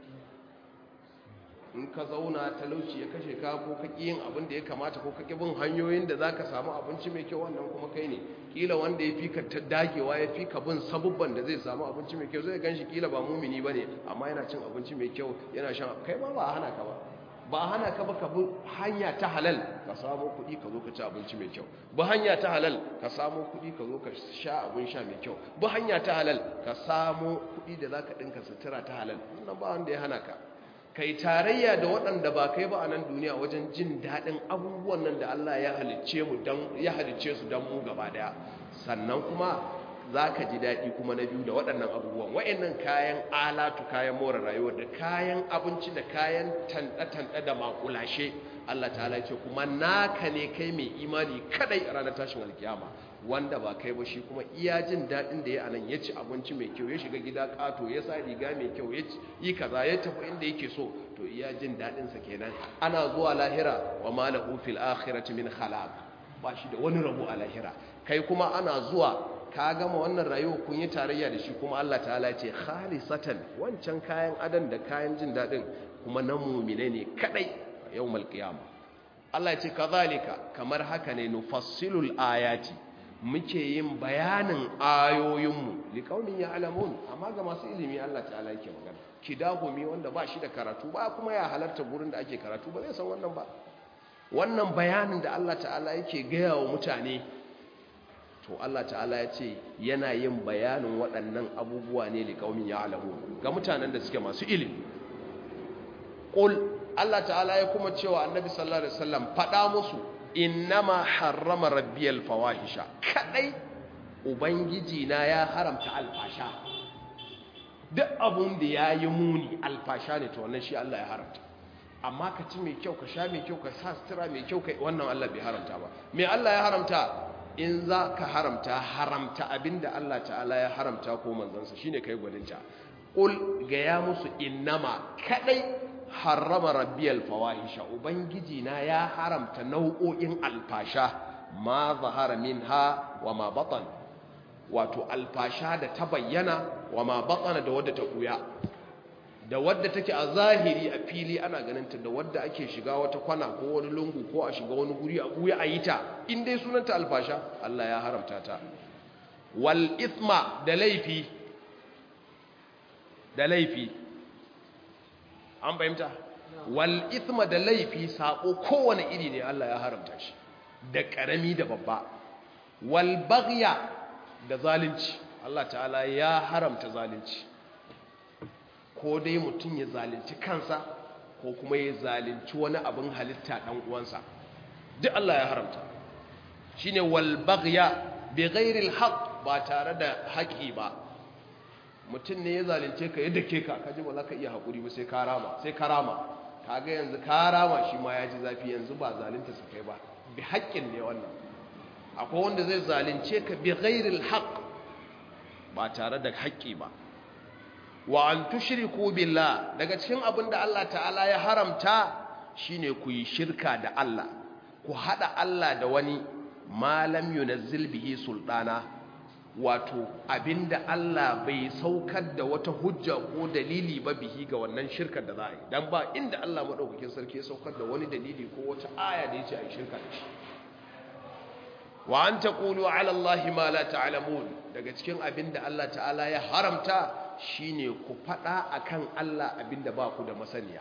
in ka zauna talauci ya kashe ka ko ka yin abin da ya kamata ko ka bin hanyoyin da za ka samu abinci mai kyau wannan kuma kai ne kila wanda ya fi ka dagewa ya fi ka bin sabubban da zai samu abinci mai kyau zai gan shi kila ba mumini ba ne amma yana cin abinci mai kyau yana shan kai ma ba hana ka ba ba hana ka ba ka bi hanya ta halal ka samu kuɗi ka zo ka ci abinci mai kyau bi hanya ta halal ka samu kuɗi ka zo ka sha abin sha mai kyau bi hanya ta halal ka samu kuɗi da za ka ɗinka sutura ta halal wannan ba wanda ya hana ka kai tarayya da waɗanda ba kai ba a nan duniya wajen jin daɗin abubuwan nan da Allah ya halicce mu dan ya halicce su dan mu gaba daya sannan kuma zaka ji daɗi kuma na biyu da waɗannan abubuwan waɗannan kayan alatu kayan more rayuwa da kayan abinci da kayan tanda-tanda da makulashe Allah ta'ala ya ce kuma naka ne kai mai imani kadai a ranar tashin alkiyama wanda ba kai ba shi kuma iya jin daɗin da ya anan ya ci abinci mai kyau ya shiga gida ƙato ya sa riga mai kyau ya yi kaza ya tafi inda yake so to iya jin daɗinsa kenan ana zuwa lahira wa malahu fil akhirati min khalaq ba shi da wani rabo a lahira kai kuma ana zuwa ka gama wannan rayuwa kun yi tarayya da shi kuma Allah ta'ala ya ce khalisatan wancan kayan adan da kayan jin daɗin kuma na mu'mine ne kadai yawmal qiyamah Allah ya ce kazalika kamar haka ne nufassilul ayati muke yin bayanin ayoyinmu liƙaunin ya alamun amma ga masu ilimi Allah ta'ala yake magana kidahumi wanda ba shi da karatu ba kuma ya halarta gurin da ake karatu ba zai san wannan ba wannan bayanin da Allah ta'ala yake gaya wa mutane to Allah ta'ala ya ce yana yin bayanin waɗannan abubuwa ne da ƙaumin ya alamu ga mutanen da suke masu ilimi ƙul Allah ta'ala ya kuma cewa annabi sallallahu alaihi wasallam faɗa musu innama harrama rabbiyal fawahisha kadai ubangiji na ya haramta alfasha duk abun da ya yi muni alfasha ne to wannan shi Allah ya haramta amma ka ci mai kyau ka sha mai kyau ka sa sutura mai kyau kai wannan Allah bai haramta ba me Allah ya haramta in za ka haramta haramta abinda Allah ta'ala ya haramta ko manzansa shine kai gwaninta qul ga ya musu innama kadai harrama rabbiyal fawahisha ubangiji na ya haramta nau'o'in alfasha ma zahara minha wa ma batan wato alfasha da ta bayyana wa ma batana da wadda ta kuya da wadda take a zahiri a fili ana ganinta da wadda ake shiga wata kwana ko wani lungu ko a shiga wani guri a buya a yi ta in dai sunanta alfasha Allah ya haramta ta wal ithma da laifi da laifi an fahimta wal ithma da laifi sako kowane iri ne Allah ya haramta shi da karami da babba wal baghya da zalunci Allah ta'ala ya haramta zalunci ko dai mutum ya zalunci kansa ko kuma ya zalunci wani abin halitta dan uwansa duk Allah ya haramta shine wal baghya bi ghairi al haqq ba tare da haƙi ba mutum ne ya zalunce ka yadda ke ka kaji ba za ka iya haƙuri ba sai ka rama sai ka rama kaga yanzu ka rama shi ma ya ji zafi yanzu ba zalunta su kai ba bi haƙƙin ne wannan akwai wanda zai zalunce ka bi ghairi al haqq ba tare da haƙƙi ba wa an tushriku billah daga cikin abin da Allah ta'ala ya haramta shine ku yi shirka da Allah ku hada Allah da wani malam yunazzil bihi sultana wato abinda Allah bai saukar da wata hujja ko dalili ba bihi ga wannan shirkar da za a yi dan ba inda Allah madaukakin sarki ya saukar da wani dalili ko wata aya da yace a yi shirka da shi wa an taqulu ala Allah ma la ta'lamun daga cikin abinda Allah ta'ala ya haramta shine ku faɗa akan Allah abinda ba ku da masaniya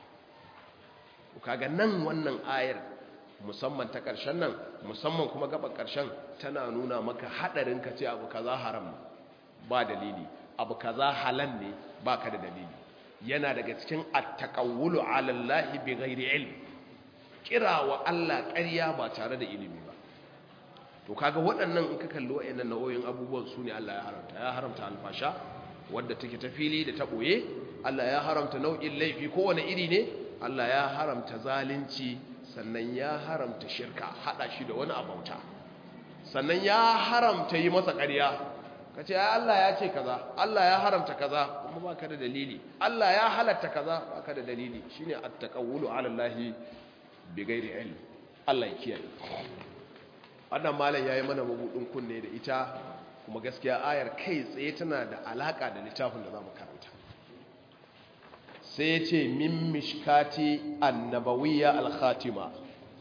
kaga nan wannan ayar musamman ta ƙarshen nan musamman kuma gaba ƙarshen tana nuna maka haɗarin ka ce abu kaza haram ba dalili abu kaza halal ne ba ka da dalili yana daga cikin attaqawulu ala Allah bi ghairi ilm kira wa Allah ƙarya ba tare da ilimi ba to kaga waɗannan in ka kalli waɗannan nau'o'in abubuwan su ne Allah ya haramta ya haramta alfasha wadda take ta fili da ta ɓoye Allah ya haramta nau'in laifi kowane iri ne Allah ya haramta zalunci sannan ya haramta shirka haɗa shi da wani abauta sannan ya haramta yi masa ƙarya ka ce Allah ya ce kaza Allah ya haramta kaza kuma ba ka da dalili Allah ya halatta kaza ba ka da dalili shi ne attaqawulu ala Allah bi ghairi ilm Allah ya kiyaye wannan malam yayi mana mabudin kunne da ita kuma gaskiya ayar kai tsaye tana da alaka da littafin da za mu karanta sai ya ce min mishkati annabawiyya al-khatima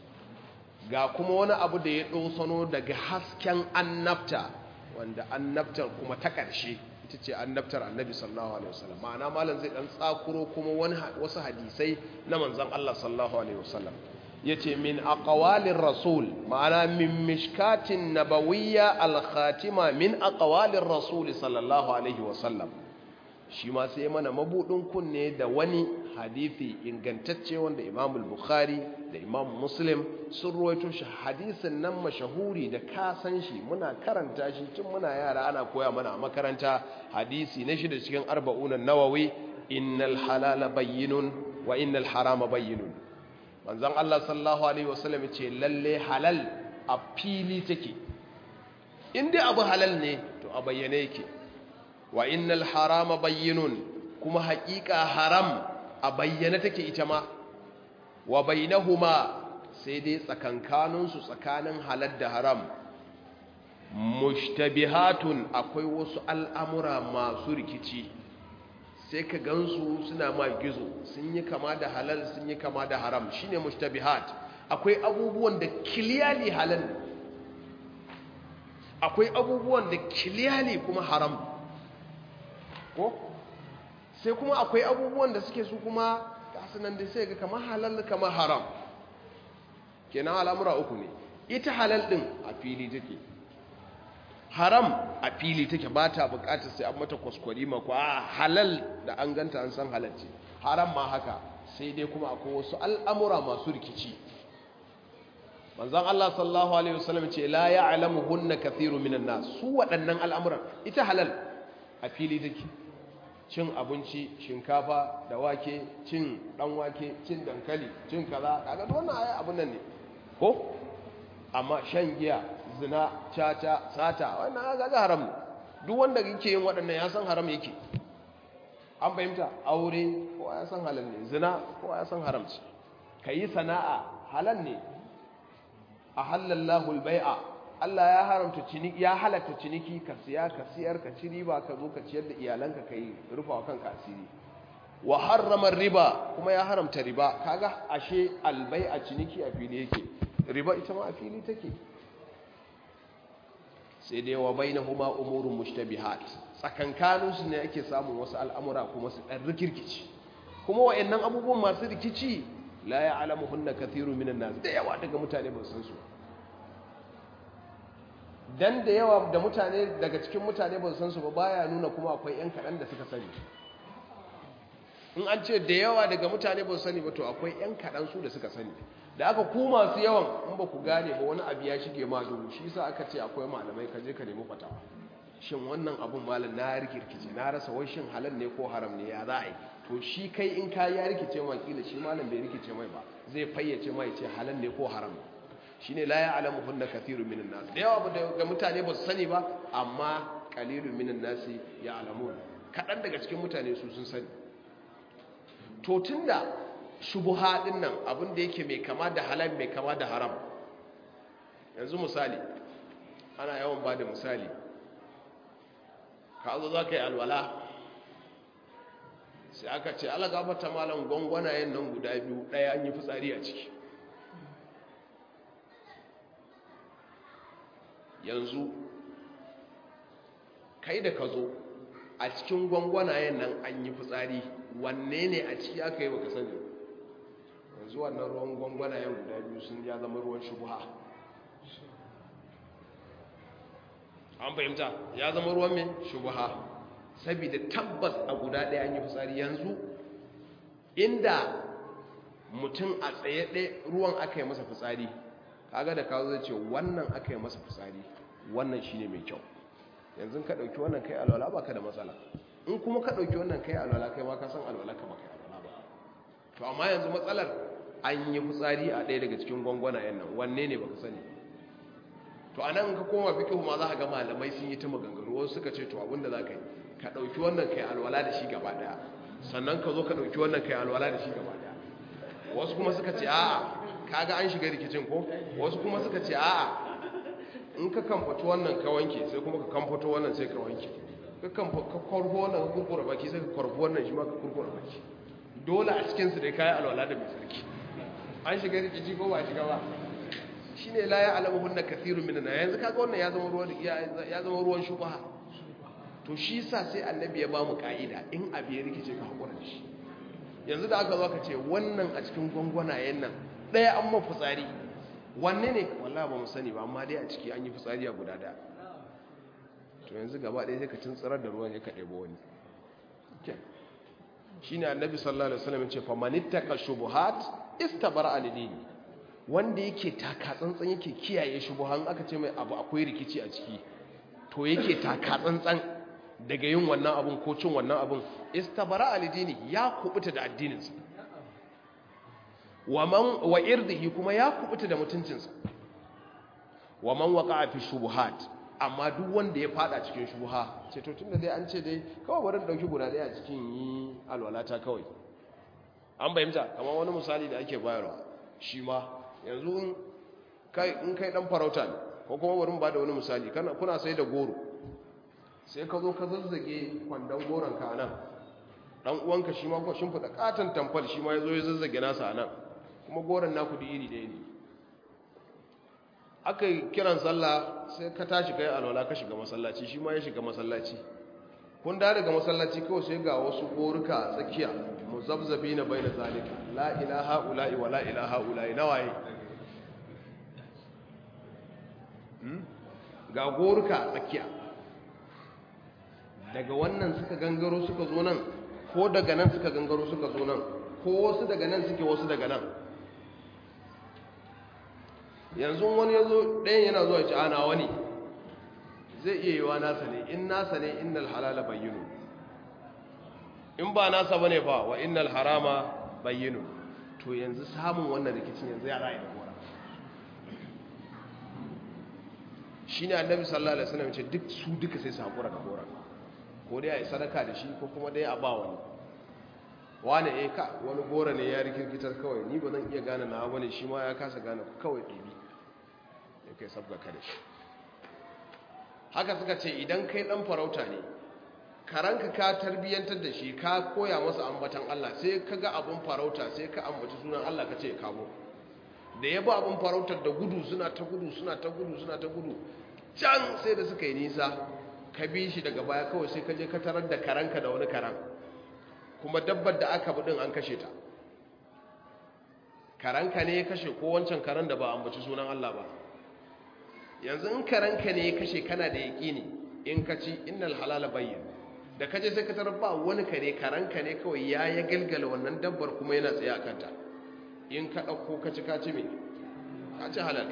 ga kuma wani abu da ya ɗosano daga hasken annabta wanda annabtar kuma ta ƙarshe ita ce annabtar annabi sallallahu alaihi wasallam ma'ana malam zai ɗan tsakuro kuma wasu hadisai na manzan Allah sallallahu alaihi wasallam ya ce min aqwalin rasul ma'ana min mishkatin nabawiyya al-khatima min aqwalin rasul sallallahu alaihi wasallam shi ma sai mana mabudin kunne da wani hadithi ingantacce wanda imam bukhari da imam muslim sun ruwaito shi hadisin nan mashahuri da ka san shi muna karanta shi tun muna yara ana koya mana a makaranta hadisi na shi da cikin arba'unan nawawi innal halala bayyinun wa innal harama bayyinun manzon Allah sallallahu alaihi wasallam ce lalle halal a fili take in dai abu halal ne to a bayyane yake wa innal harama bayyinun kuma haƙiƙa haram a bayyane take ita ma wa bainahuma sai dai tsakankaninsu tsakanin halal da haram mushtabihatun akwai wasu al'amura masu rikici sai ka gansu suna ma gizo sun yi kama da halal sun yi kama da haram shine mushtabihat akwai abubuwan da kiliyali halal akwai abubuwan da kiliyali kuma haram ko sai kuma akwai abubuwan da suke su kuma nan da sai ga kama halal kama haram kenan al'amura uku ne ita halal din a fili take haram a fili take ba ta bukatar sai an mata kwaskwari ma ko halal da an ganta an san halal ce haram ma haka sai dai kuma akwai wasu al'amura masu rikici manzon Allah sallallahu alaihi wasallam ce la ya'lamuhunna kathiru minan nas su waɗannan al'amuran ita halal a fili take cin abinci shinkafa da wake cin dan wake cin dankali cin kaza kaga wannan ayi abun nan ne ko amma shan giya zina caca sata wannan kaga haram duk wanda yake yin waɗannan ya san haram yake an fahimta aure ko ya san halal ne zina ko ya san haram ce kayi sana'a halal ne a halallahu albai'a Allah ya haramta ciniki ya halatta ciniki ka siya ka siyar ka ci riba ka zo ka ciyar da iyalanka kai rufa wa kanka asiri wa harrama riba kuma ya haramta riba kaga ashe albai'a ciniki a fili yake riba ita ma a fili take sai dai wa bainahuma umurun mushtabihat tsakankanin su ne ake samun wasu al'amura kuma su dan rikirkici kuma wayannan abubuwan masu rikici la ya'lamuhunna kathirun minan nas da yawa daga mutane ba san su dan da yawa da mutane daga cikin mutane ba san su ba baya nuna kuma akwai yan kadan da suka sani in an ce da yawa daga mutane ba su sani ba to akwai yan kadan su da suka sani da aka ku masu yawan in ba ku gane ba wani abu ya shige ma duhu shi yasa aka ce akwai malamai ka je ka nemi fatawa shin wannan abun malam na rikirkice na rasa wai shin halal ne ko haram ne ya za a yi to shi kai in ka ya rikice ma kila shi malam bai rikice mai ba zai fayyace mai ce halal ne ko haram shine la ya'lamu hunna kathirun minan nas da yawa ga mutane ba su sani ba amma qalilun minan nas ya'lamun kadan daga cikin mutane su sun sani to tunda shubuha din nan abin da yake mai kama da halal mai kama da haram yanzu misali ana yawan ba da misali ka zo za ka yi alwala sai aka ce ala gafata malam gwangwanayen nan guda biyu ɗaya an yi fitsari a ciki yanzu kai da ka zo a cikin gwangwanayen nan an yi fitsari wanne ne a ciki aka yi baka sani yanzu wannan ruwan gwangwanayen guda biyu sun ya zama ruwan shubuha an fahimta ya zama ruwan mai shubuha saboda tabbas a guda ɗaya an yi fitsari yanzu inda mutum a tsaye ɗaya ruwan aka yi masa fitsari kaga da kawo zai ce wannan aka yi masa fitsari wannan shine mai kyau yanzu ka ɗauki wannan kai alwala ba ka da matsala in kuma ka ɗauki wannan kai alwala kai ma ka san alwala ka baka alwala ba to amma yanzu matsalar an yi fitsari a ɗaya daga cikin gwangwanayen nan wanne ne baka sani to a nan ka koma fikihu ma za ka ga malamai sun yi ta maganganu wasu suka ce to abinda za ka yi ka ɗauki wannan kai alwala da shi gaba ɗaya sannan ka zo ka ɗauki wannan kai alwala da shi gaba ɗaya wasu kuma suka ce a'a kaga an shiga rikicin ko wasu kuma suka ce a'a in ka kamfato wannan ka wanke sai kuma ka kamfato wannan sai ka wanke ka kwarfo wannan ka kurkura baki sai ka kwarfo wannan shi ma ka kurkura baki dole a cikinsu dai kayan alwala da mai sarki an shiga rikici ko ba shiga ba shi ne la ya alamu hunna kathirun minna yanzu kaga wannan ya zama ruwan ya zama ruwan shubha to shi sa sai annabi ya ba mu ka'ida in abu ya rikice ka hakura da shi yanzu da aka zo ka ce wannan a cikin gwangwanayen nan ɗaya an ma fitsari wanne ne wallahi ba mu sani ba amma dai a ciki an yi fitsari a guda daya to yanzu gaba ɗaya sai ka cin tsirar da ruwan ya ka ɗebo wani shi ne annabi sallallahu alaihi wasallam ce fa manittaka shubuhat istabara alidini wanda yake taka tsantsan yake kiyaye shubuhan aka ce mai abu akwai rikici a ciki to yake taka tsantsan daga yin wannan abun ko cin wannan abun istabara alidini ya kubuta da addininsa wa irdihi kuma ya kubuta da mutuncinsa wa man waqa'a fi shubuhat amma duk wanda ya fada cikin shubuha ce to tunda dai an ce dai kawai bari dauki guda daya a cikin yi alwalata kawai an bayyana kamar wani misali da ake bayarwa shi ma yanzu in kai in kai dan farauta ne ko kuma bari mu bada wani misali kana kuna sai da goro sai ka zo ka zazzage kwandon goron ka nan dan uwanka shi ma ko shin fada katan tamfal shi ma yazo ya zazzage nasa nan kuma goron naku da iri ɗaya ne aka yi kiran sallah sai ka tashi kai alwala ka shiga masallaci shi ma ya shiga masallaci kun da daga masallaci kawai sai ga wasu goruka a tsakiya muzabzabi na bai da zalika la ilaha ula'i wa la ilaha ula'i na waye ga goruka tsakiya daga wannan suka gangaro suka zo nan ko daga nan suka gangaro suka zo nan ko wasu daga nan suke wasu daga nan yanzu wani ya zo ɗayan yana zuwa ci ana wani zai iya yi wa nasa ne in nasa ne innal halala bayyano in ba nasa bane ba wa innal harama bayyano to yanzu samun wannan rikicin yanzu ya ra'ayi da gora shi ne annabi sallallahu alaihi wasallam ce duk su duka sai su haƙura da gora ko dai a yi sadaka da shi ko kuma dai a ba wani wani eh ka wani gora ne ya rikirkitar kawai ni ba zan iya gane na wani shi ma ya kasa gane kawai ɗabi ya kai sabga ka da shi haka suka ce idan kai ɗan farauta ne karanka ka tarbiyyantar da shi ka koya masa ambatan Allah sai ka ga abin farauta sai ka ambaci sunan Allah ka ce ya kamo da ya ba abin farautar da gudu suna ta gudu suna ta gudu suna ta gudu can sai da suka yi nisa ka bi shi daga baya kawai sai ka je ka tarar da karanka da wani karan kuma dabbar da aka budin an kashe ta karanka ne ya kashe ko wancan karan da ba ambaci sunan Allah ba yanzu in karanka ne ya kashe kana da yaƙini in ka ci innal halala bayyin da kaje sai ka tarar ba wani kare karanka ne kawai ya ya galgala wannan dabbar kuma yana tsaye a kanta in ka ɗauko ka ci ka ci me ka ci halal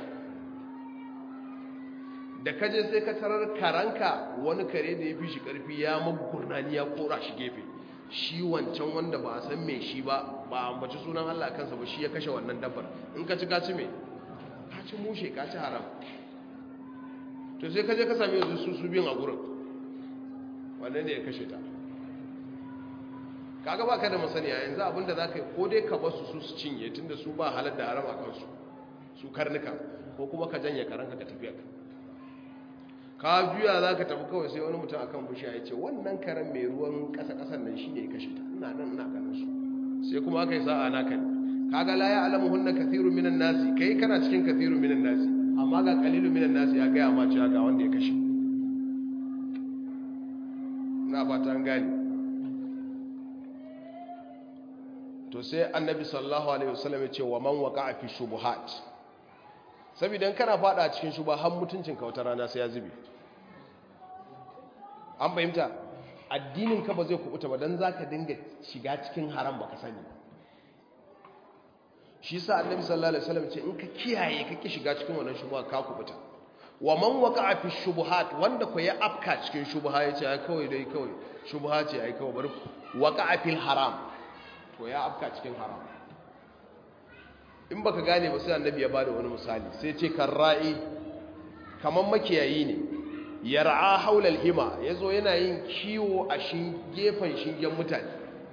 da kaje sai ka tarar karanka wani kare da ya fi shi ƙarfi ya magurnani ya kora shi gefe shi wancan wanda ba a san me shi ba ba a ambaci sunan Allah kansa ba shi ya kashe wannan dabbar in ka ci ka ci me ka ci mushe ka ci haram to sai kaje ka sami yanzu su su biyun a gurin wannan ne ya kashe ta kaga baka da masaniya yanzu abinda za ka yi ko dai ka basu su su cinye tunda su ba halar da haram a kansu su karnuka ko kuma ka janye karanka ka tafiya ka ka juya za ka tafi kawai sai wani mutum akan bishiya ya ce wannan karen mai ruwan ƙasa-ƙasan nan shi ne ya kashe ta ina nan ina ganin su sai kuma aka yi sa'a na kan kaga la ya alamu hunna kathiru minan nasi kai kana cikin kathiru minan nasi amma ga kalilu minan nasi ya gaya ma cewa ga wanda ya kashe na fata an gani to sai annabi sallallahu alaihi wasallam ya ce wa man waqa'a fi shubuhat saboda in kana fada cikin shuba har mutuncin ka wata rana sai ya zube an fahimta addinin ka ba zai kubuta ba dan zaka dinga shiga cikin haram baka sani shi sa annabi sallallahu alaihi wasallam ce in ka kiyaye kake shiga cikin wannan shubha ka kubuta wa man waqa'a fi shubuhat wanda ko ya afka cikin shubha yace ai kawai dai kawai shubha ce ai kawai bari waqa'a fil haram to ya afka cikin haram in baka gane ba sai annabi ya bada wani misali sai ce karra'i kaman makiyayi ne yar'a haulal hima yazo yana yin kiwo a shin gefen shingen mutane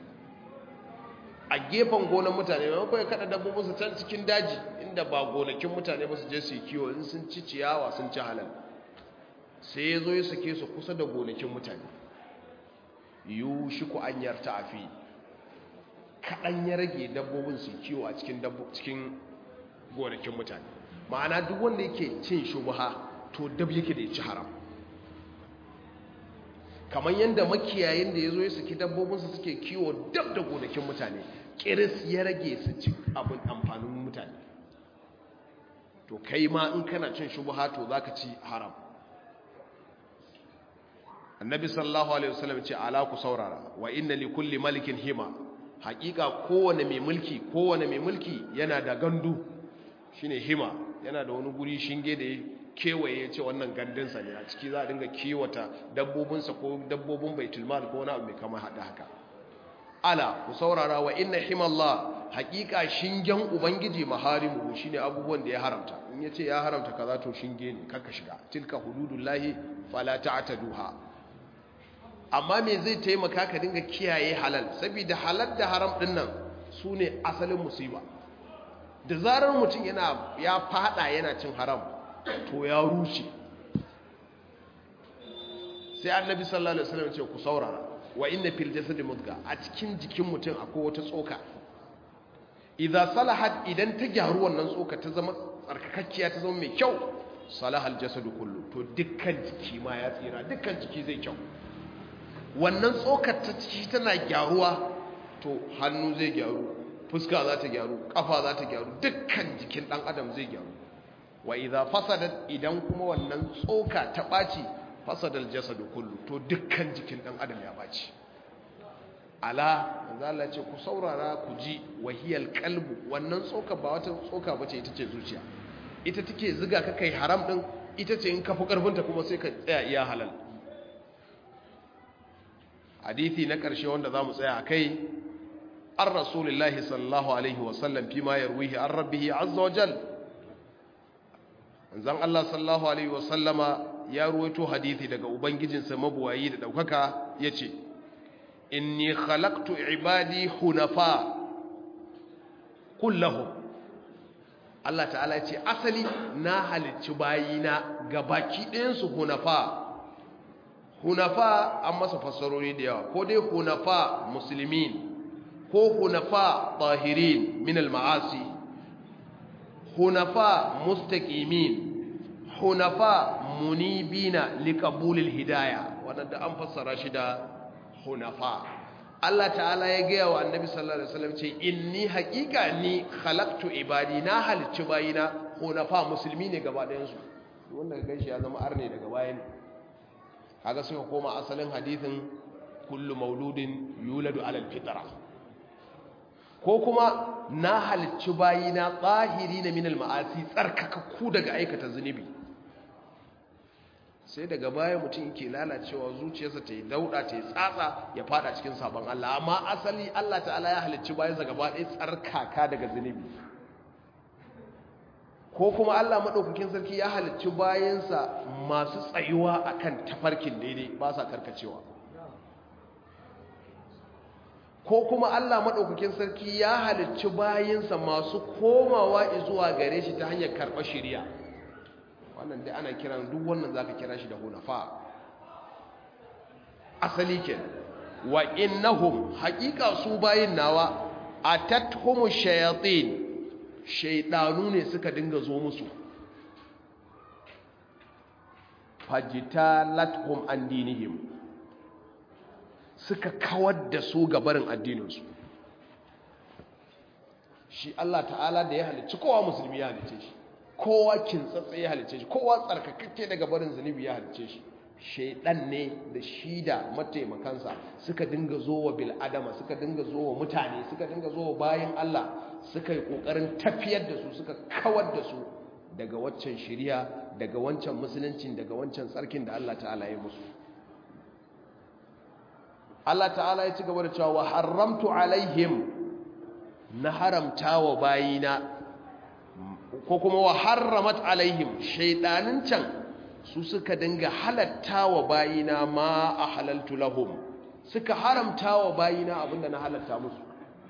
a gefen gonan mutane maimakon ya kada dabbobin su can cikin daji inda ba gonakin mutane ba su je su yi kiwo in sun ci ciyawa sun ci halal sai ya zo ya sake su kusa da gonakin mutane yiwu shi ku an yarta a fi kaɗan ya rage dabbobin su kiwo a cikin cikin gonakin mutane ma'ana duk wanda yake cin shubha to dab yake da ya ci haram kamar yadda makiyayin da ya zo ya saki dabbobinsu suke kiwo dab da gonakin mutane kiris ya rage su ci abin amfanin mutane to kai ma in kana cin shubha to za ka ci haram annabi sallallahu alaihi wasallam ce ala ku saurara wa inna li kulli malikin hima hakika kowane mai mulki kowane mai mulki yana da gandu shine hima yana da wani guri shinge da kewaye ce wannan gandunsa ne a ciki za a dinga kiwata dabbobinsa ko dabbobin baitulmal ko wani abu mai kama haɗa haka ala ku saurara wa inna himallah haƙiƙa shingen ubangiji maharimu shine abubuwan da ya haramta in yace ya haramta kaza to shinge ne kaka shiga tilka hududullahi fala ta'taduha amma me zai taimaka ka dinga kiyaye halal saboda halal da haram din nan sune asalin musiba da zarar mutum yana ya fada yana cin haram to ya rushe sai annabi sallallahu alaihi wasallam ce ku saurara wa inna fil jasadi mudga a cikin jikin mutum akwai wata tsoka idza salahat idan ta gyaru wannan tsoka ta zama tsarkakakkiya ta zama mai kyau salahal jasadu kullu to dukkan jiki ma ya tsira dukkan jiki zai kyau wannan tsokar ta ciki tana gyaruwa to hannu zai gyaru fuska za ta gyaru kafa za ta gyaru dukkan jikin dan adam zai gyaru wa idza fasadat idan kuma wannan tsoka ta baci fasadal jasadu kullu to dukkan jikin dan adam ya baci ala manzo Allah ce ku saurara ku ji wahiyal qalbu wannan tsoka ba wata tsoka bace ita ce zuciya ita take ziga ka kai haram din ita ce in ka fi karfinta kuma sai ka tsaya iya halal hadithi na ƙarshe wanda za mu tsaya a kai an rasulullahi sallallahu alaihi wasallam fi ma yarwihi an rabbihi azza wa jal zan Allah sallallahu alaihi wasallama ya ruwaito hadithi daga ubangijinsa mabuwayi da ɗaukaka ya ce inni khalaqtu ibadi hunafa kullahum Allah ta'ala ya ce asali na halicci bayina ga baki ɗayansu hunafa hunafa an masa fassarori da yawa ko dai hunafa musulmin ko hunafa tahirin min al-ma'asi hunafa mustaqimin hunafa munibina liqabulil hidayah wannan da an fassara shi da hunafa Allah ta'ala ya gaya wa annabi sallallahu alaihi wasallam ce inni haqiqa ni khalaqtu ibadi na halicci bayina hunafa musulmi ne gaba ɗayan su wanda ga ganshi ya zama arne daga bayan kaga suka koma asalin hadithin kullu mauludin yuladu alal fitra ko kuma na halicci bayina tsahiri na minal ma'asi tsarkakakku daga aikata zunubi sai daga baya mutum yake lalacewa zuciyarsa ta yi dauda ta yi tsatsa ya fada cikin sabon Allah amma asali Allah ta'ala ya halicci bayansa gaba ɗaya tsarkaka daga zunubi ko kuma Allah maɗaukakin sarki ya halicci bayansa masu tsayuwa akan tafarkin daidai ba sa karkacewa ko kuma Allah maɗaukakin sarki ya halicci bayansa masu komawa zuwa gare shi ta hanyar karɓar shirya wannan dai ana kiran duk wannan zaka kira shi da hunafa asali ke wa innahum haqiqa su bayin nawa atatuhum shayatin shaydanu ne suka dinga zo musu fajitalathum an dinihim suka kawar da su gabarin addininsu shi Allah ta'ala da ya halicci kowa musulmi ya halicce shi kowa kintsatsa ya halicce shi kowa tsarkakakke daga barin zunubi ya halicce shi shaidan ne da shi da mataimakansa suka dinga zo wa bil'adama suka dinga zo wa mutane suka dinga zo wa bayan Allah suka yi kokarin tafiyar da su suka kawar da su daga waccan shiriya daga wancan musuluncin daga wancan tsarkin da Allah ta'ala ya musu Allah ta'ala ya ci gaba da cewa wa haramtu alaihim na haramta wa bayina ko kuma wa harramat alaihim shaidanin can su suka dinga halatta wa bayina ma a halaltu lahum suka haramta wa bayina abinda na halatta musu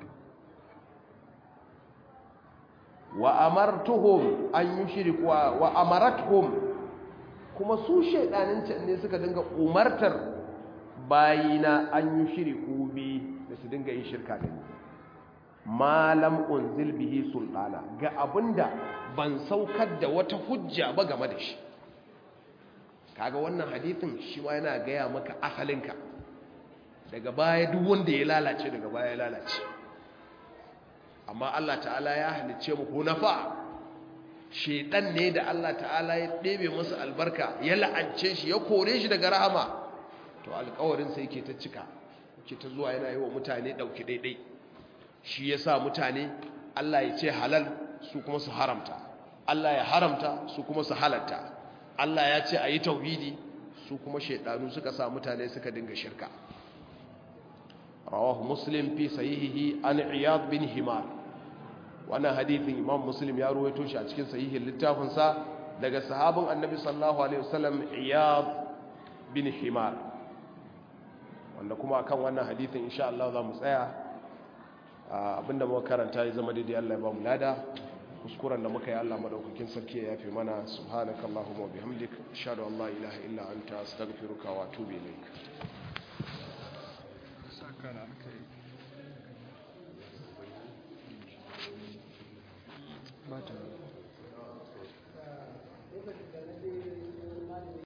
wa amartuhum an yushriku wa amaratuhum kuma su shaidanin can ne suka dinga umartar bayina an yushriku bi da su dinga yin shirka da ni malam unzil bihi sultana ga abinda ban saukar da wata hujja ba game da shi kaga wannan hadithin shi ma yana gaya maka asalinka daga baya duk wanda ya lalace daga baya ya lalace amma Allah ta'ala ya halice mu hunafa shedan ne da Allah ta'ala ya ɗebe masa albarka ya la'ance shi ya kore shi daga rahama to alƙawarin sai yake ta cika yake ta zuwa yana yi wa mutane ɗauki daidai shi ya sa mutane Allah ya ce halal su kuma su haramta Allah ya haramta su kuma su halatta Allah ya ce a yi tauhidi su kuma shaidanu suka sa mutane suka dinga shirka rawahu muslim fi sahihihi an iyad bin himar wannan hadithin imam muslim ya ruwaito shi a cikin sahihin littafinsa daga sahabin annabi sallallahu alaihi wasallam iyad bin himar wanda kuma akan wannan hadithin insha Allah za mu tsaya abinda muka karanta ya zama daidai Allah ya ba mu lada kuskuren da muka yi Allah madaukakin sarki ya yafe mana subhanakallahumma wa bihamdik ashhadu an la ilaha illa anta astaghfiruka wa atubu ilaik saka da alkai